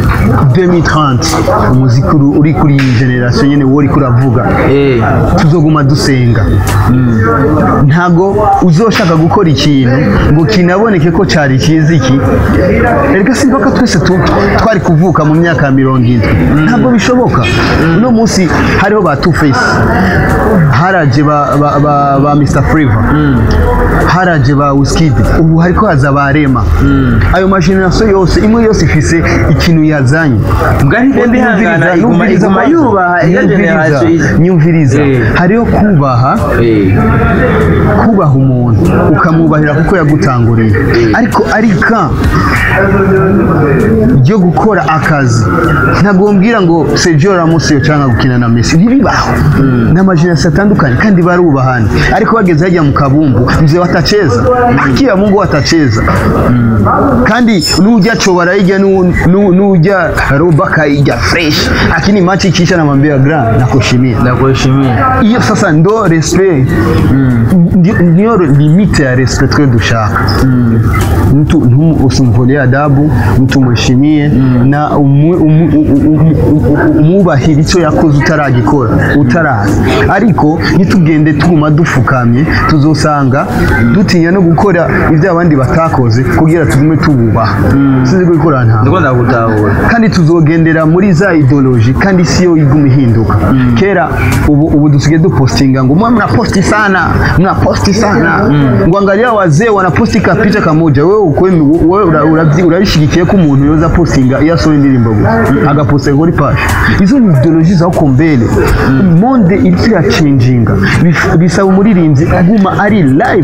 2030 umuziki uri- uri kuri iyi generasiyo nyene wo uriko uravuga eh tuzoguma dusenga ntago uzoshaka gukora ikintu ngo kinaboneke ko cyari cyiza iki erega si mpaka twese tu- twari kuvuka mu myaka ya mirongo indwi ntabwo bishoboka uno munsi hariho ba two face haraje ba, ba, ba, ba mr Flavour haraje ba Wizkid ubu hariko haza ba Rema ayo majenerasiyo yose imwe yose ifise ikintu yazanye mbwa ntibende ihangana iguma iguma yubaha iya generation nyumviriza Eh. hariho kubaha Eh, kubaha umuntu ukamwubahira kuko yagutanguriye ariko arika ryo gukora akazi ntabwo mbwira ngo Sergio Ramos yocanga gukina na Messi ntibibaho n'amajenasi atandukanye kandi barubahana ariko bageze hajya mu kabumbu mzee watacheza akia Mungu watacheza kandi nujya chobara ijya nu- nu- nujya roba kaija fresh lakini machi ikiisha namwambia grand nakushimia ndakuheshimia iyo sasa ndo respect Ndi- niyo limite ya respect twe dushaka mtu ntumu- usimvulie adabu mtu mweshimie na umu- umu- umu- umu- umwubahire icyo yakoze utaragikora utaraza ariko nitugende tuguma dufukamye tuzosanga dutinya no gukora ibyo abandi batakoze kugira tugume tububaha sinzi kubikora nta ndiko ndagutahura kandi tuzogendera muri za ideoloji kandi isi yo iguma ihinduka kera ubu, ubu dusigaye dupostinga ngo mwa mnaposti sana mnaposti sana ngo angalia wazee wanaposti kapicha kamoja wewe ukwemi wewe ura- urabyi- urabishigikiye ko umuntu yoza postinga iyo asohoye indirimbo gusa agapostinga kuri page izo ni ideoloji za uko mbele monde iriko irachinjinga Bif- bisaba umuririmbyi aguma ari live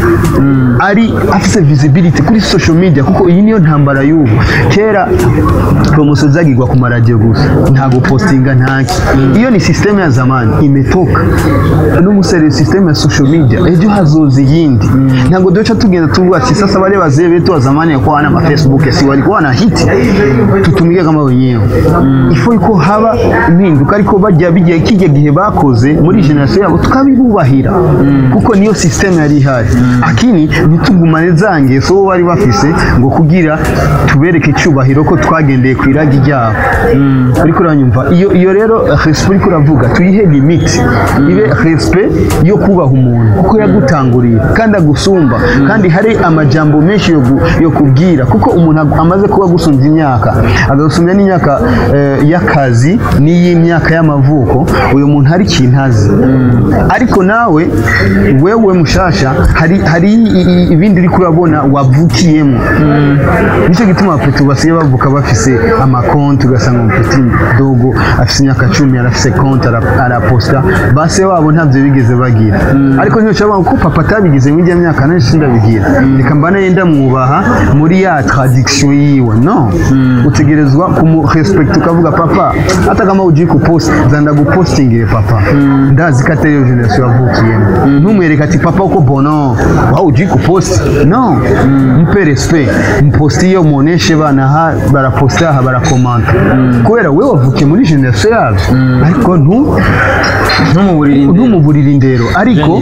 ari afise visibility kuri social media kuko iyi niyo ntambara y'ubu kera promotion zagirwa ku maradiyo gusa nta gupostinga ntaki iyo ni system ya zamani imetoka no musere system ya social media ejo hazoza iyindi ntabwo duca tugenda tuvuga ati sasa wale wazee wetu wa zamani yakuwa wana ma Facebook si walikuwa na hit tutumike kama wenyewe ifo iko haba impinduka ariko bajya bigiye kijya gihe bakoze muri generation yabo tukabibubahira kuko niyo system yari ihari akini ntitugumane za ngeso bo bari bafise ngo kugira tubereke icyubahiro ko twagendeye ku iragi ryabo ariko uranyumva iyo iyo rero eh, respect uriko uravuga tuyihe limite ibe respect yo kubaha umuntu kuko yagutanguriye kandi agusumba kandi hari amajambo menshi yo, gu- yo kubwira kuko umuntu ag- amaze kuba agusumbya imyaka agasumbya n'imyaka eh, y'akazi n'iy'imyaka y'amavuko uyu muntu hari ikintu azi ariko nawe wewe mushasha hari hari i- i- ibindi uriko urabona wavukiyemo nicyo gituma abaputu basigaye bavuka bafise amakonti ugasanga umuputi dogo afise imyaka cumi arafise konti ara- araposta base wabo ntabyo bigeze bagira ariko ntibashobora ko papa atabigize muri ijya myaka nanjye sindabigira reka mbana yenda mwubaha muri ya tradiction yiwe no utegerezwa kumurespect ukavuga papa hata kama ugiye kupost zanda gupostingire papa ndazi ko atari yo generation yavukiyemo ntumwereke ati papa uko bono wao ugiye kupost no mpe respect mposti iyo muoneshe bana ha baraposta aha barakomanta kubera we wavukiye muri generation yabo ariko ntu ntumuburire imbere ntumuburire indero ariko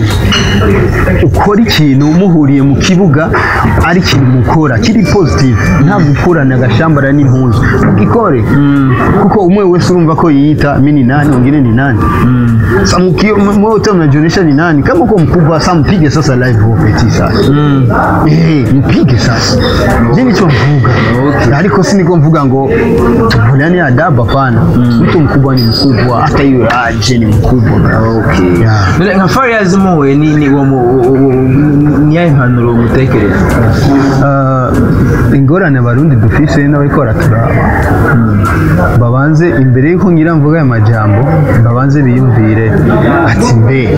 ukora ikintu muhuriye mu kibuga ari ikintu mukora kiri positive nta gukurana agashambara n'impuzu mugikore kuko umwe wese urumva ko yiyita mini nani wengine ni nani Sa mkio- mwe wote mnajionyesha ni nani kama uko mkubwa sa mpige sasa live wopeti sasa eh mpige sasa je nicho mvuga Okay. ariko si niko mvuga ngo tuvuliane adabu hapana mtu mkubwa ni mkubwa hata hiyo aje ni mkubwa okay Yeah. None nka Farious muwe ni ni uwo mu- uwo- uwo- ni yahe impanuro umutekereza Uh, ingorane abarundi dufise n'ababikora turaba babanze imbere y'uko ngira mvuga aya majambo babanze biyumvire ati mbe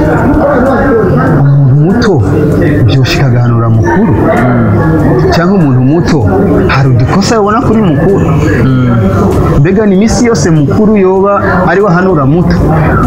umuntu muto byoshika agahanura mukuru cyangwa umuntu muto hari udukosa yabona kuri mukuru mbega ni iminsi yose mukuru yoba ariwe ahanura muto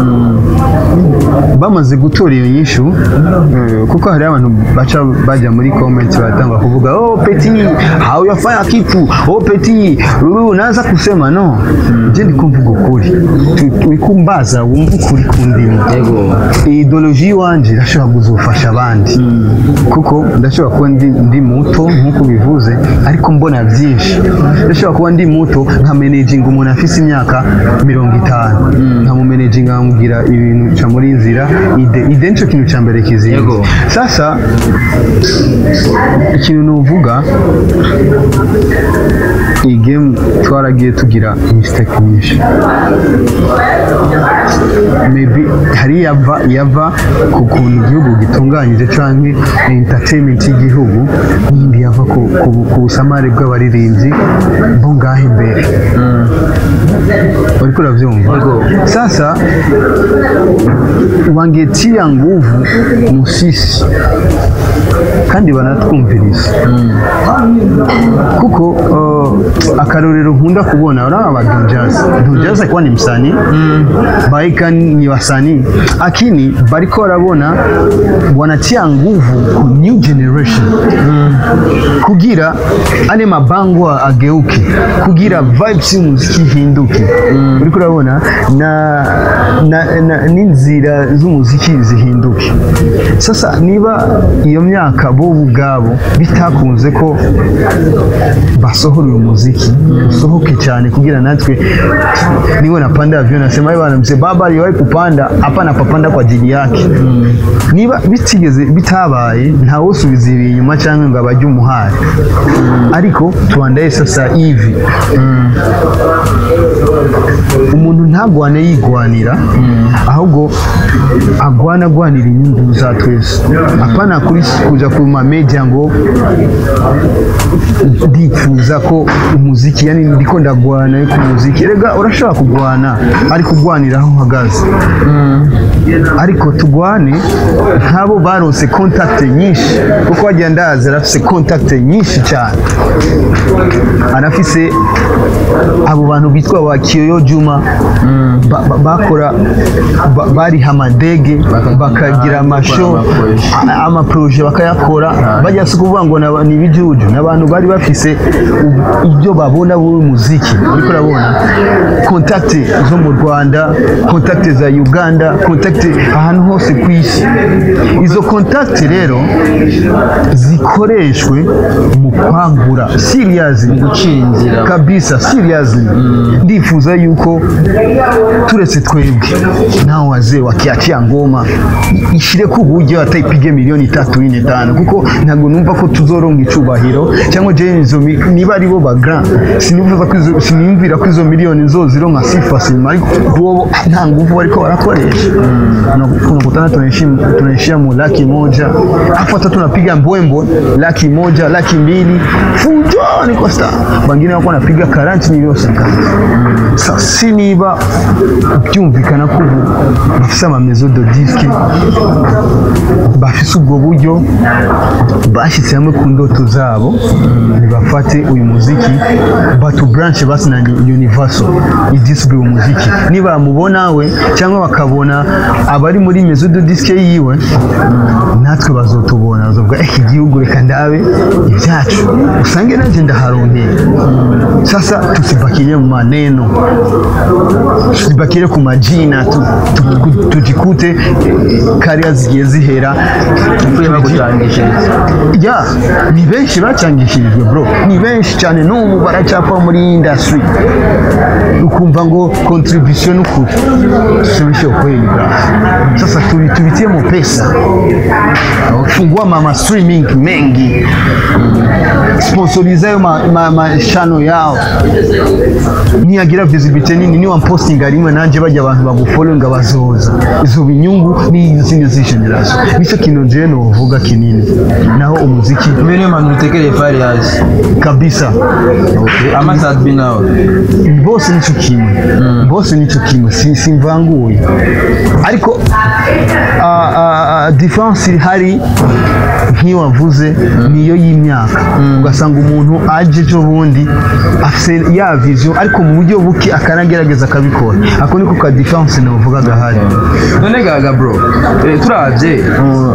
bamaze gutora iyo nyishu eh, kuko hari abantu baca bajya muri comment batanga kuvuga oh peti how yafanya kitu oh peti uh, naza kusema no je ndiko mvuga ukuri Tu- wikumbaza wumva ukuri kundimo yego ideoloji iwanje irashobora kuzufasha abandi kuko ndashobora kuba ndi, ndi muto nk'uko bivuze ariko mbona byinshi ndashobora kuba ndi muto nka managing umuntu afise imyaka mirongo itanu nkamumanaging nkamubwira ibintu ca muri nzira ide ide nico kintu ca mbere kizinze Yego. sasa ikintu nuvuga iyi game twaragiye tugira mistake nyinshi maybe hari yava yava ku kuntu igihugu gitunganyije canke entertainment y'igihugu n'indi yava ku, ku, ku busamare bw'abaririmbyi bo ngaho imbere uriko uravyumva Yego. sasa wangetia nguvu musisi kandi banatwumviriza kuko uh, akarorero nkunda kubona uraba ba Don Jazz Don Jazz akuwa ni msanii Baika ni wasanii lakini bariko barabona wanatia nguvu ku new generation kugira ane mabango ageuke kugira vibes y'umuziki ihinduke uriko urabona na, na, na n'inzira z'umuziki zihinduke sasa niba iyo myaka bo ubwabo bitakunze ko basohora uyu muziki usohoke cyane kugira natwe niwe napanda avion nasema hivi bana mse baba aliwahi kupanda hapana papanda kwa ajili yake niba bitigeze bitabaye ntawusubiza ibi inyuma cyangwa ngo abajye umuhari ariko tuandaye sasa hivi umuntu ntagwane yigwanira ahubwo agwana agwanira inyungu za twese apana kuri kuja ku mamedia ngo ndifuza ko umuziki yani ndiko ndagwana ku muziki rega urashobora kugwana ariko ugwanira aho uhagaze ariko tugwane nk'abo baronse contact nyinshi kuko wagira ndazi arafise contact nyinshi cyane arafise abo bantu bitwa ba Kiyoyo Juma ba- ba- bakora ba- bariha amadege bakagira amasho a- amaproje bakayakora bajya si kuvuga ngo naba- ni ibijuju ni abantu bari bafise u- ibyo babona buri muziki uriko urabona contact zo mu Rwanda contact za Uganda contact ahantu hose ku isi izo contact rero zikoreshwe mu kwagura serious gucira inzira kabisa seriously ndifuza yuko turetse twebwe nao wazee wakiachia ngoma ishire ku buryo atayipige miliyoni itatu ine tano kuko ntabwo numva ko tuzoronka icubahiro cyangwa je izo mi- niba ari bo ba grand sinifuza ko izo siniyumvira ko izo miliyoni nzozironka sifa sima ariko kubo nta nguvu bariko barakoresha Una- unakutana tunaishia tunaishia mu laki moja afu hata tunapiga mbwembwe laki moja laki mbili fujo niko star bangine wako wanapiga karanti milioni sakati sa si niba byumvikana ko ubu bafise amamezo de disque bafise ubwo buryo bashyitse hamwe ku ndoto zabo nibafate uyu muziki batu branch basi na universal idisibure umuziki nibamubona we cyangwa bakabona abari muri mezo de disque yiwe natwe bazotubona bazovuga eh igihugu reka ndabe ibyacu usange nanjye ndaharonkeye sasa tusibakilie mu maneno tusibakilie ku majina tu, tu, tu, tujikute eh, karia zigiye zihera uvuye bagutangishiriza ya ni benshi bacyangishirijwe bro ni benshi cyane n'ubu baracyapfa muri industry ukumva ngo contribution n'ukuri tusubishe ukweli bra sasa tubi- tubitie mu pesa fungua mama streaming mengi sponsoriza ayo ma, ma, mashano yao niyagira visibility nini niwa postinga rimwe nanje bajya abantu bagufolo nga bazoza izo binyungu n'izindi z'igeneration nicyo kintu jewe novuga kinini naho umuziki mbere niyo mpamvu utekereye fari hasi kabisa amasadbi nawe bose nicyo kimwe bose nicyo kimwe si- simvanguye ariko ah, ah, ah, difference ihari nk'iyo wavuze niyo y'imyaka ugasanga umuntu aje ejo bundi afite ya vision ariko mu buryo buke akanagerageza akabikora ako niko ka difference navuga gahari none gaga bro eh, turabye mu-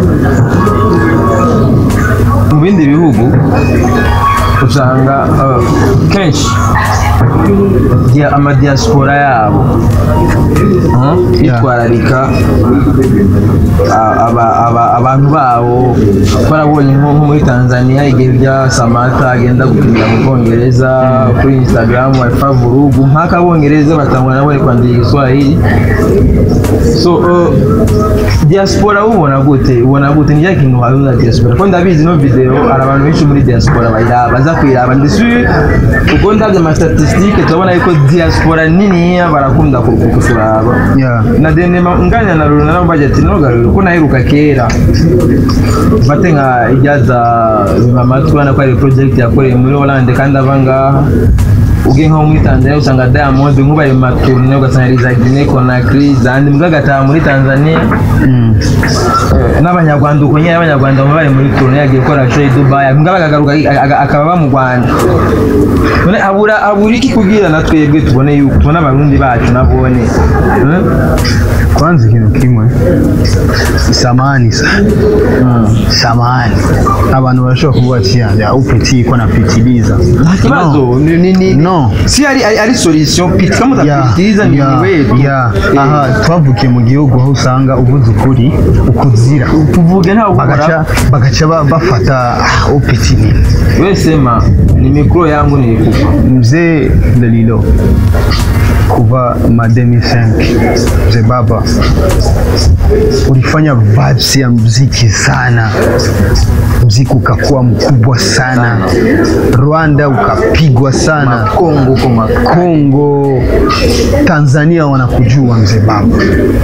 mu bindi bihugu usanga uh, kenshi dia- amadiyasipora yabo uh, yitwararika a- aba- aba- abantu babo twarabonye nko nko muri tanzania igihe bya samata agenda gukinira mu bwongereza kuri instagram wifa vurugu mpaka abongereza batangwa nabo bari kwandika igiswahili so uh, diaspora ubona gute ubona gute nijya kintu wabiza diaspora ko ndabizi no video hari abantu benshi muri diaspora bayiraba baza kuyiraba ndetse ubwo ndabye amastatistike turabona yuko diaspora niniya barakunda ku- ku- kuturaba Yeah. na denema nganya na ruru naramubaje ati nogaruru ko naheruka kera mfate nka ijyaza amatwi ubona ko ari project yakoreye muri Hollande kandi ava ngaha ugiye nko muri tanzania usanga diamond nk'ubaye mu maturine ugasanga riza guine conakry zandi mbwa agataha muri tanzania Mm. Eh, n'abanyarwanda uko nyine abanyarwanda baba bari muri turune yagiye gukora show i dubai mbwa bakagaruka aga- akaba aba mu rwanda none abura abura iki kugira na twebwe tubone yuko tubone abarundi bacu nabone Hmm? kwanza ikintu kimwe samani sana samani abantu barashobora kuvuga ati ya upeti ko napitiliza nta kibazo ni ni ni No. si ari ari, ari solution piti kama Ya, utapitiliza ni ya, wetu ya. aha twavukiye mu gihugu aho usanga uvuze ukuri ukuzira tuvuge ntawe bagaca ukora bagaca ba- bafata ah, upeti nini wewe sema ni mikro yangu nilikupa mzee Lelilo kuva ma 2005 mzee baba ulifanya vibes ya mziki sana mziki ukakuwa mkubwa sana Rwanda ukapigwa sana Kongo huko ma Kongo Tanzania wanakujua mzee baba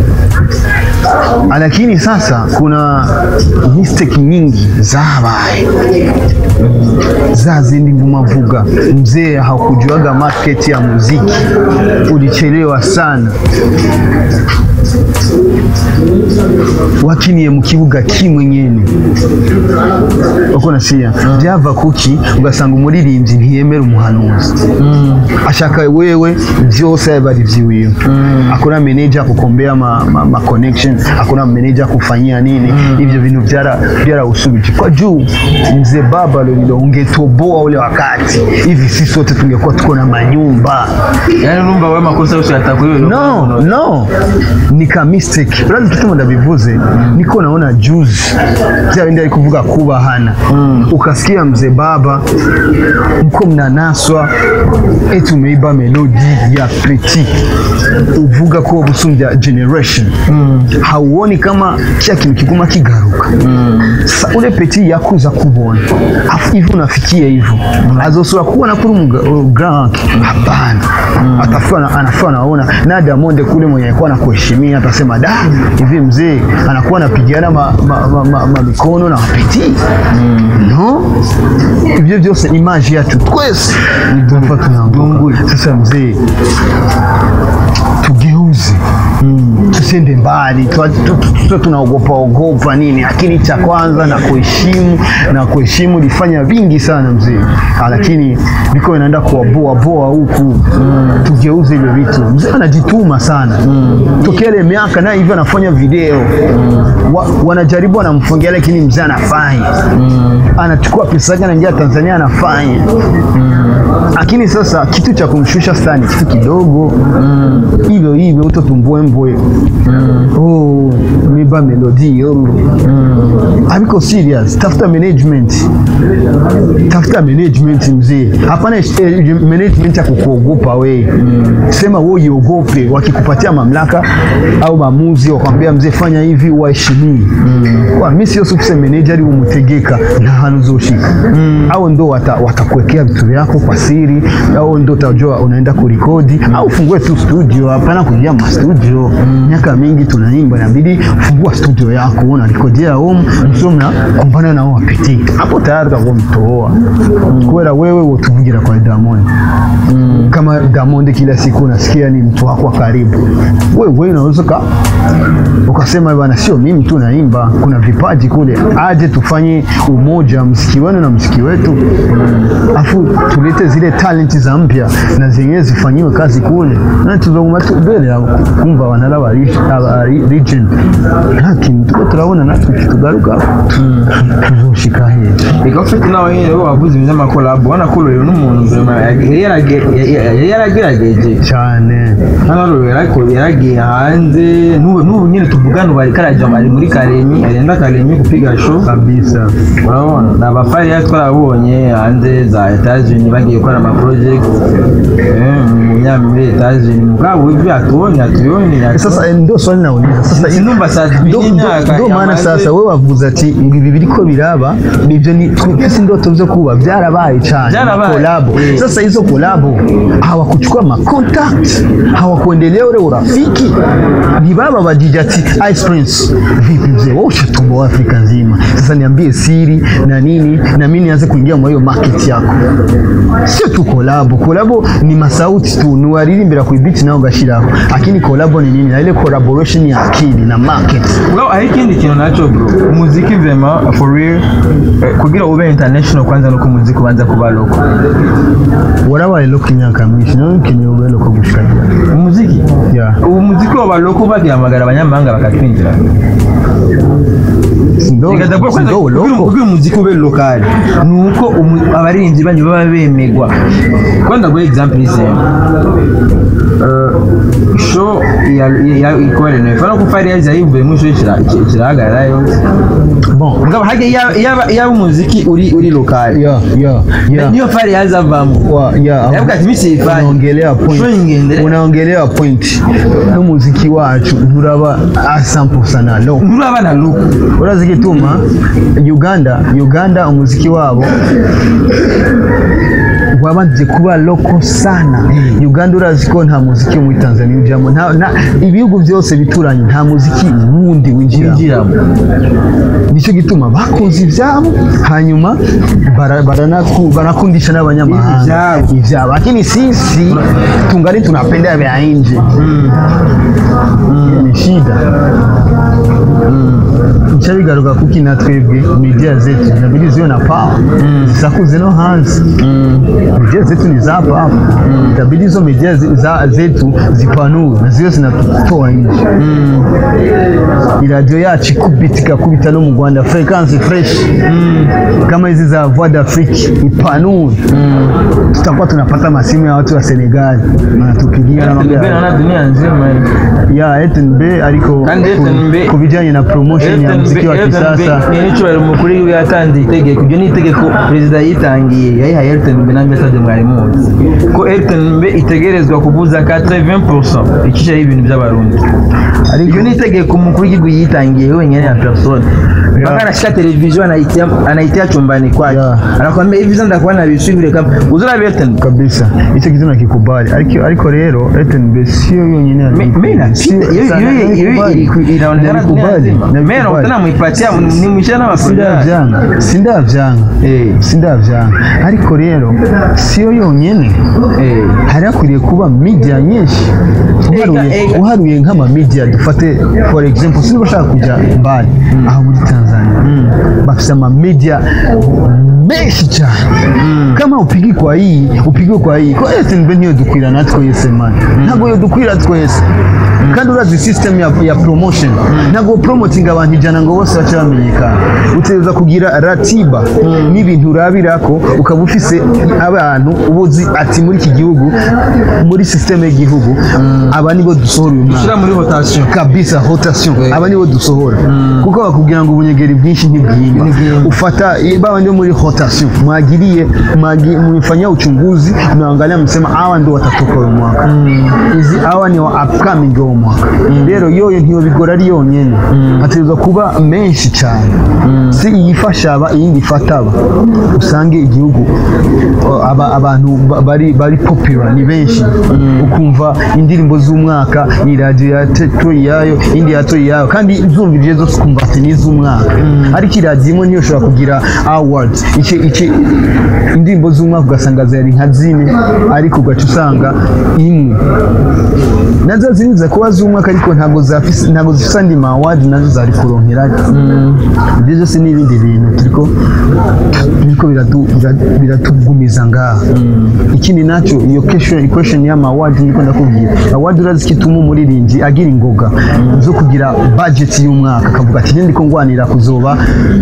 lakini sasa kuna mistake nyingi zabaye za zindi ngumavuga mzee hakujuaga market ya muziki ulichelewa sana wakiniye mu kibuga kimwe nyene uko nasiya byava kuki ugasanga umuririmbyi ntiyemera umuhanuzi ashaka wewe byose biba ari vyiwiwe akuna manager kukombea ma, ma, ma connection akuna manager kufanyia nini hivyo vintu vyara vyarausubije kwa juu mzee baba Lolilo ungetoboa ule wakati hivi sisi sote tungekuwa tuko na manyumba yani urumva wewe makosa yose yatakuriwe no no nika mistake urazi kituma ndabivuze niko naona juzi bya bindi ari kuvuga kubahana ukasikia mzee baba mko mnanaswa eti umeiba melodi ya Pretty uvuga ko busumbya generation hauoni kama kya kintu kiguma kigaruka Sa, ule Petit yakuza kubona afu hivyo unafikia hivyo azosura kuona kuri umugrand hapana atafua anafua anaona na Diamond kule mwenye alikuwa anakuheshimia atasema da hivi mzee anakuwa anapigana ma, ma, ma, ma, ma mikono na Petit no ibyo byose image yacu twese tunafaa tunaanguka sasa mzee tugeuze tusiende mbali tuwa- tu- tu- tusiwe tunaogopa ogopa nini lakini cha kwanza na kuheshimu na kuheshimu lifanya vingi sana mzee Ah, lakini viko inaenda kuwaboa boa huku tugeuze hivyo vitu mzee anajituma sana tokea ile miaka naye hivyo anafanya video wa, wanajaribu wanamfungia lakini mzee anafanya anachukua pesa yake anaingia Tanzania anafanya lakini sasa kitu cha kumshusha sana ni kitu kidogo hivyo hivyo utotumbue mbwe oh, miba melodi oh. abiko serious tafuta management tafuta management mzee hapana eh, management ya kukuogopa we sema wewe iogope wakikupatia mamlaka au maamuzi wakwambia mzee fanya hivi waheshimii kwa mimi sio sufise manager umutegeka nta hantu uzoshika au ndo wata- watakuwekea vitu vyako kwa siri au ndo utajua unaenda kurekodi au ufungue tu studio hapana kujia ma studio miaka mingi tunaimba inabidi fungua studio yako unarekodia home msio mna kumbana nao wapiti hapo tayari utakuwa mtooa kubera wewe wotuvugira kwa Diamond kama Diamond kila siku unasikia ni mtu wako wa karibu wewe unaweza ka ukasema bwana, sio mimi tu naimba, kuna vipaji kule, aje tufanye umoja, mziki wenu na mziki wetu, afu tulete zile talenti za mpya na zenyewe zifanyiwe kazi kule, na tuzoguma tu mbele ya kumva wanala wa reg- aba region, lakini tuko turabona natwe tugaruka tuzoshika hehe reka ufite nawe nyine bo bavuze ibintu by'amakolabo ubona ko rero n'umuntu vraiment yari yarage- yari yaragerageje cyane hano rero yarako- yaragiye hanze n'ubu n'ubu nyine tuvugana ubu ariko arajya ari muri karemi agenda karemi kupiga show kabisa. urabona ni abapariya twarabonye hanze za etats-unis bagiye gukora ama project eh, mu nya- muri etats-unis mugabo ibyo atubonye hatuoni sasa eh, ndio swali nauliza sasa Sinumva saa ndo- ndo- imyaka ndo maana yamaze- sasa we wavuze ati ngo ibi biriko biraba nivyo ni twese ndoto vyo kuba byarabaye cyane Byarabaye. kolabo Eh. sasa hizo kolabo hawakuchukua macontact hawakuendelea ule urafiki ntibaba bajija ati ice prince vipi mzee wewe ushatumwa afrika nzima sasa niambie siri na nini na mimi nianze kuingia mwa hiyo market yako sio tu kolabo kolabo ni masauti tu niwaririmbira ku beat nawe ugashiraho lakini kolabo ni nini na ile collaboration ya akili na market Well, hari ikindi kintu nacyo bro umuziki vema for real eh, kugira ube international kwanza nuko umuziki ubanza kuba loko warabaye loko imyaka myinshi nawe ukeneye ube loko gushika ryari? umuziki Yeah. ubu muziki waba loko bagihamagara abanyamahanga bakatwinjira Sindo- Reka ndavuga kwanza sindo kugira loko kugira umuziki ube lokali ni uko umu- abaririmbyi banyu baba bemegwa kwenda guha example izembe show ya ya ikorene fana ko fari yaza yivuye mu show kira- ki- kirahagarara yose bon mugabo hage yaba yaba- yaba umuziki uri uri lokali yeah yeah yeah niyo fari yaza avamo Wa- yeah, Yavuga ati misi ifanye. unaongelea point Show ingendere. unaongelea point n'umuziki wacu nturaba asample sana lo nturaba na luku urazi igituma uganda uganda umuziki wabo wabanje kuba loko sana uganda urazi ko nta muziki wo muri tanzania ujyamo nta, nta, ibihugu byose bituranye nta muziki wundi winjiramo winjiramo nicyo gituma bakunze ibyabo hanyuma bara- baranaku- banakundisha n'abanyamahanga Ivyabo. ivyabo lakini sisi tungali tunapenda vya nje ni shida nca bigaruka kuki na twebwe media zetu inabidi ziwe na power zisakuze no hanze media zetu ni za hapa itabidi hizo media zi- za- zetu zipanue na ziwe zinatoa nje iradiyo yacu ikubita ikakubita no mu rwanda frequence fresh kama hizi za voix d'afrique ipanue tutakuwa tunapata masimu ya watu wa senegali wanatupigia Tunaona naambia dunia nzima ya FNB ariko Kandi ku- FNB ku bijyanye na promotion ya muziki wa kisasa n'icyubahiro umukuru w'igihugu yatanze itegeko ibyo ni itegeko perezida yitangiye yayihaye rtnb nanjye yasabye mwari muzi ko rtnb itegerezwa kubuza 80% icishaho ibintu by'abarundi ariko ibyo ni itegeko umukuru w'igihugu yitangiye wenyine ya persone mpaka anashika televiziyo anaitia anaitia chumbani kwake Yeah. anakwambia hivi sasa ndakuwa na visivile kama uzura rtnb kabisa icyo kitu nakikubali ariko ariko rero FNB sio yonyine Mi- mi napita Sio- hiyo sana, hiyo hiyo nakikubali. iliku- inaonekana dunia Nakikubali, nzima mimi nakikubali. nakutana muipatia ni mwishana wa sindavyanga sindavyanga Eh. sindavyanga ariko rero siyo yonyine eh hari hakwiriye kuba media nyinshi uharuye ega. uharuye nk'ama media dufate for example sinba ushaka kujya mbali aho muri tanzania bafite ama media menshi cyane kama upigi kwa hii upige kwa hii ko SNB niyo dukwira twese man ntabwo yo dukwira twese kandi urazi system ya, ya promotion ntabwo promoting abantu ijana ngo bose bace bamenyekana utegereza kugira ratiba n'ibintu urabirako ukaba ufise abantu ubuzi ati muri iki gihugu muri system y'igihugu aba nibo dusohora uyu ushyira mwaka muri rotation kabisa rotation aba nibo dusohora kuko bakubwira ngo ubunyegeri bwinshi ntibwimba ufata baba ndio muri rotation mwagirie mwagi- mlifanyia uchunguzi mnaangalia msema hawa ndio watatoka uyu mwaka hizi hawa ni wa upcoming uwo mwaka rero yoyo ntiyo bigora ari yonyene hategerezwa kuba menshi cyane si iyifasha aba iyindi ifata aba usange igihugu o, aba, abantu ba- bari bari popular ni benshi ukumva indirimbo z'umwaka ni radiyo yatoye iyayo indi yatoye iyayo kandi zumvirije zose ukumva ati ni iz'umwaka ariko iradiyo imwe niyo ushobora kugira awards iki iki indirimbo z'umwaka ugasanga zari nka zine ariko ugaca usanga imwe nazo ziniza kuba z'umwaka ariko ntabwo zafise ntabwo zifite andi ma awards nazo zari kuronkerayo ibyo byose ni ibindi bintu turiko biriko biratu- bira- biratugumiza ngaha ikindi nacyo iyo question equation y'ama award niko ndakubwira award urazi kituma umuririmbyi agira ingoga zo kugira budget y'umwaka akavuga ati "Je ndiko ngwanira kuzoba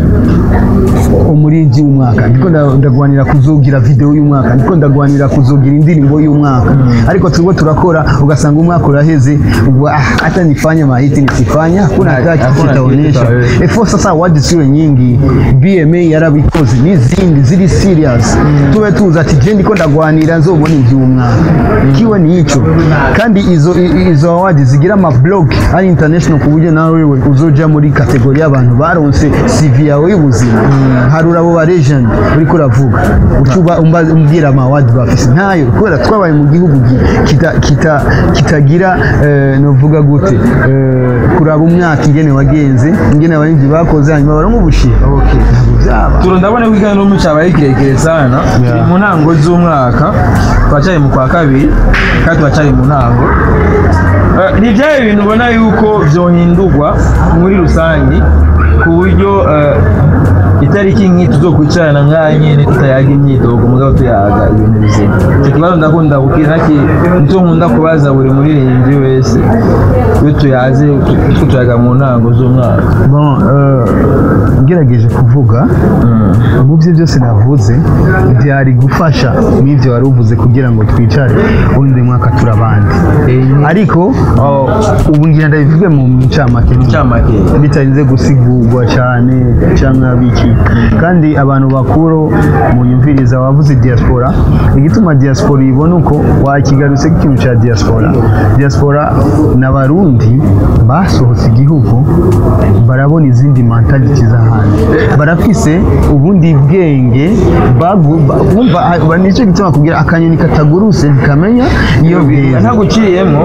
umuririmbyi w'umwaka ndiko nda- ndagwanira kuzogira video y'umwaka ndiko ndagwanira kuzogira indirimbo y'umwaka ariko turiko turakora ugasanga umwaka uraheze ubwo ah, hata nifanye mahiti nisifanye hakuna Ha- hata kitu hakuna kitu kitaonyesha kitaweza. efo sasa awadi siwe nyingi bma yarabikoze n'izindi ziri serious tube tuzi ati je ndiko ndagwanira nzobona ivy'umwaka kiwe ni ico kandi izo i- izo awadi zigira ama blog ari international ku buryo nawe wewe uzoja muri kategori y'abantu baronse CV yawe y'ubuzima hari urabo ba legend uriko uravuga ucuba umba- umbwira ama awadi bafise ntayo kubera twabaye mu gihugu gi- kita- kita- kitagira eh, novuga gute eh, kuraba umwaka ingene wagenze ingene abarinzi bakoze hanyuma baramubushira okay ntabwo byaba turo ndabona ko ikiganiro mu cyabaye kirekire sana turi mu ntango z'umwaka turacyari mu kwa kabiri kandi turacyari mu ntango Eh, ni bya bintu ubona yuko byohindurwa muri rusange ku buryo eh, itariki nk'iyi tuzokwicarana ngaha nyine tutayaga imyidogo mugabo tuyaga ibintu bizima icyo kibazo ndakunda kubwira naki nicyo nkunda kubaza buri muririmbyi wese iyo tuyaze two tuyaga mu ntango z'umwaka bon eh, ngerageje kuvuga mu byo byose navuze byari gufasha n'ibyo wari uvuze kugira ngo twicare undi mwaka turabandi ariko oh, ubu ngira ndabivuge mu ncamake Incamake. bitarinze gusigurwa cyane cyangwa biki kandi abantu bakuru mu nyumviriza wavuze diaspora igituma diaspora ibona uko wakigarutse ikintu cya diaspora diaspora n'abarundi basohotse igihugu barabona izindi mentality z'ahandi barafise ubundi bwenge bagu- ba- bumva ah, nicyo gituma kugira akanyoni katagurutse ntikamenya iyo bweze ntabwo uciyemo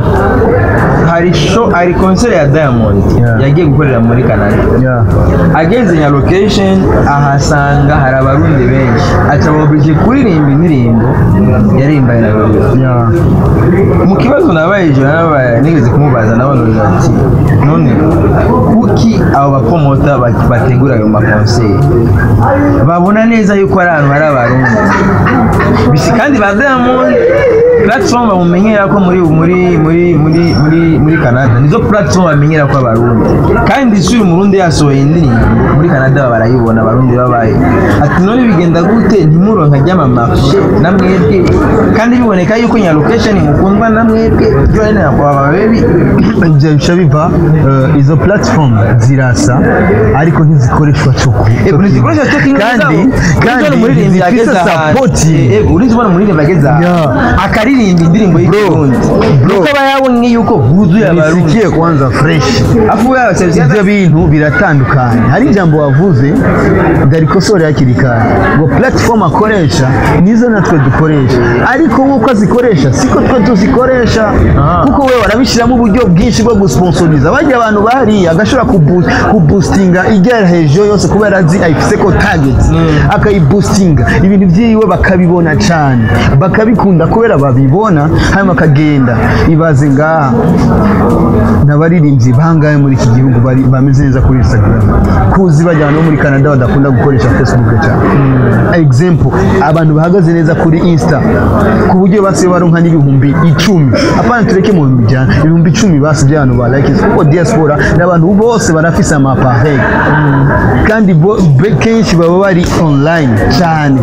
hari show hari concert ya Diamond Yeah. yagiye gukorera muri Canada Yeah. ageze nya location ahasanga hari abarundi benshi aca babobije kuririmba indirimbo yarimbaye na Nairobi Yeah. mu kibazo nabaye ijoro nabaye nigeze kumubaza nabonaga ati none kuki abo bapromota ba- bategura ayo makonseri babona neza yuko ari ahantu hari abarundi bisi kandi ba Diamond platform bamumenyera ko muri muri muri muri muri muri Canada nizo platform bamenyera ko abarundi kandi isuri umurundi yasohoye indirimbo muri Canada barayibona abarundi babaye ati none bigenda gute ntimuronka ry'amamarshe na mwebwe kandi biboneka yuko nya location mukundwa na mwebwe byo ari ntabwo babebi ibyo bica biva eh, izo platform zirasa ariko ntizikoreshwa cyo ku ntizikoresha cyo kimwe kandi kandi umuririmbyi zifise yageze ahantu support Eh, urinzi ubona umuririmbyi ageze ahantu Yeah. akaririmba indirimbo y'ikirundi bro. nuko aba yabonye yuko huzuye abarundi bisikiye kwanza fresh afu yawe service ibyo bintu biratandukanye hari ijambo wavuze ndarikosore hakiri kare ngo platform akoresha nizo natwe dukoresha ariko nk'uko azikoresha siko twe tuzikoresha Ah. kuko we warabishyiramo uburyo bwinshi bwo gusponsoriza bajya abantu bahariye agashobora kubu- kuboostinga igera hejuru yose kubera azi ayifise ko target akayiboostinga ibintu byiwe bakabibona cyane bakabikunda kubera babibona hanyuma akagenda ibaze ngaha n'abaririmbyi bangahe muri iki gihugu bari bameze neza kuri Instagram kuzi bajyana no muri Canada badakunda gukoresha Facebook cyane example abantu bahagaze neza kuri Insta ku buryo basibe baronka n'ibihumbi icumi apana tureke mu bihumbi ijana ibihumbi icumi basi by'abantu ba like kuko diaspora n'abantu bose barafise amapareil kandi bo- be- kenshi baba bari online cyane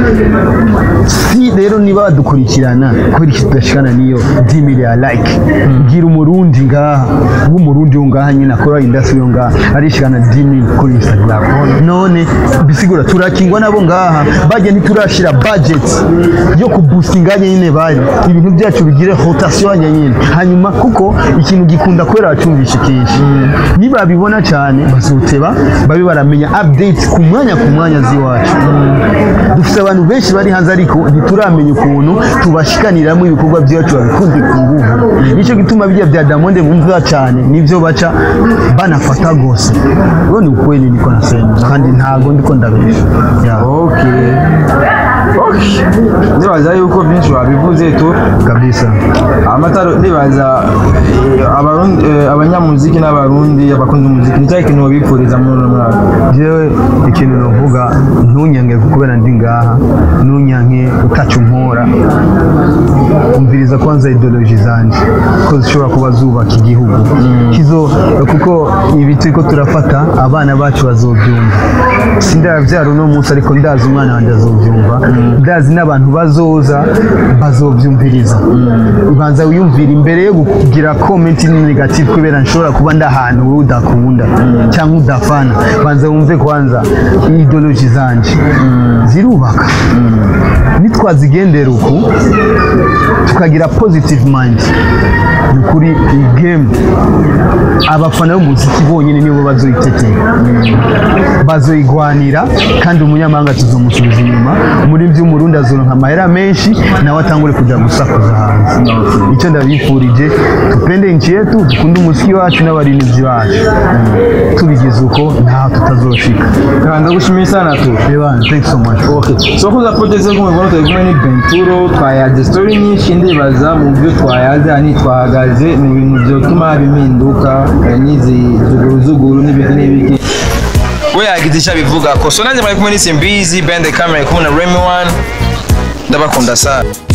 si rero niba badukurikirana kubera iki tudashikana niyo 10 million like bwira umurundi ngaha w'umurundi wo ngaha nyine akora industry yo ngaha arishikana 10 million kuri Instagram none bisigura turakingwa nabo ngaha bajya ntiturashira budget yo kuboostinga nyine bari ibintu byacu bigire rotation nyine hanyuma kuko ikintu gikunda kubera bacumvisha kenshi nibabibona cyane bazoteba babe baramenya update ku mwanya ku mwanya z'iwacu dufite abantu benshi bari hanze ariko ntituramenya ukuntu tubashikaniramo ibikorwa byacu babikunze ku nguvu nicyo gituma bijya bya Diamond bumva cyane nibyo baca banafata rwose uwo ni ukweli niko nasema kandi ntago ndiko ndabesha Yeah, okay Okay. ndibaza yuko byinshi wabivuze tu kabisa amataro ndibaza eh, abarundi eh, abanyamuziki n'abarundi abakunzi umuziki ni cyahe kintu bipfuriza muri uno mwaka jewe ikintu novuga ntunyange kubera ndi ngaha ntunyanke utaca umpora umviriza kwanza ideoloji zanje ko zishobora kuba zubaka igihugu kizo kuko ibi turiko turafata abana bacu bazobyumva sindabyara uno munsi ariko ndazi umwana wanjye azobyumva ndazi n'abantu bazoza bazobyumviriza ubanza wiyumvira imbere yo kugira comment negative kubera nshobora kuba ndi ahantu wowe udakunda cyangwa udafana banza wumve kwanza ideology zanje zirubaka nitwazigendera uku tukagira positive mind ni ukuri iyi game abafana b'umuziki bonyine nibo bazoyitetera bazoyigwanira kandi umunyamahanga tuzomusubiza inyuma umuririmbyi w'umurundi azoronka amahera menshi nawe atangure kujya gusakuza hanze icyo ndabifurije tupende nchi yetu dukunde umuziki wacu n'abaririmbyi bacu tubigize uko ntaho tutazoshika ndagushimiye sana tu reba thanks so much Okay. So kuza project zo kumubona turi kumwe ni Benturo twayaze story nyinshi ndibaza mu byo twayaze hani twahagaze mu bintu byotuma haba impinduka eh, n'izi zuguruzuguru n'ibindi n'ibiki we yagize icyo abivuga ko so nanjye mwari kumwe n'isi mbizi bende kamera kumwe na remy one ndabakunda sana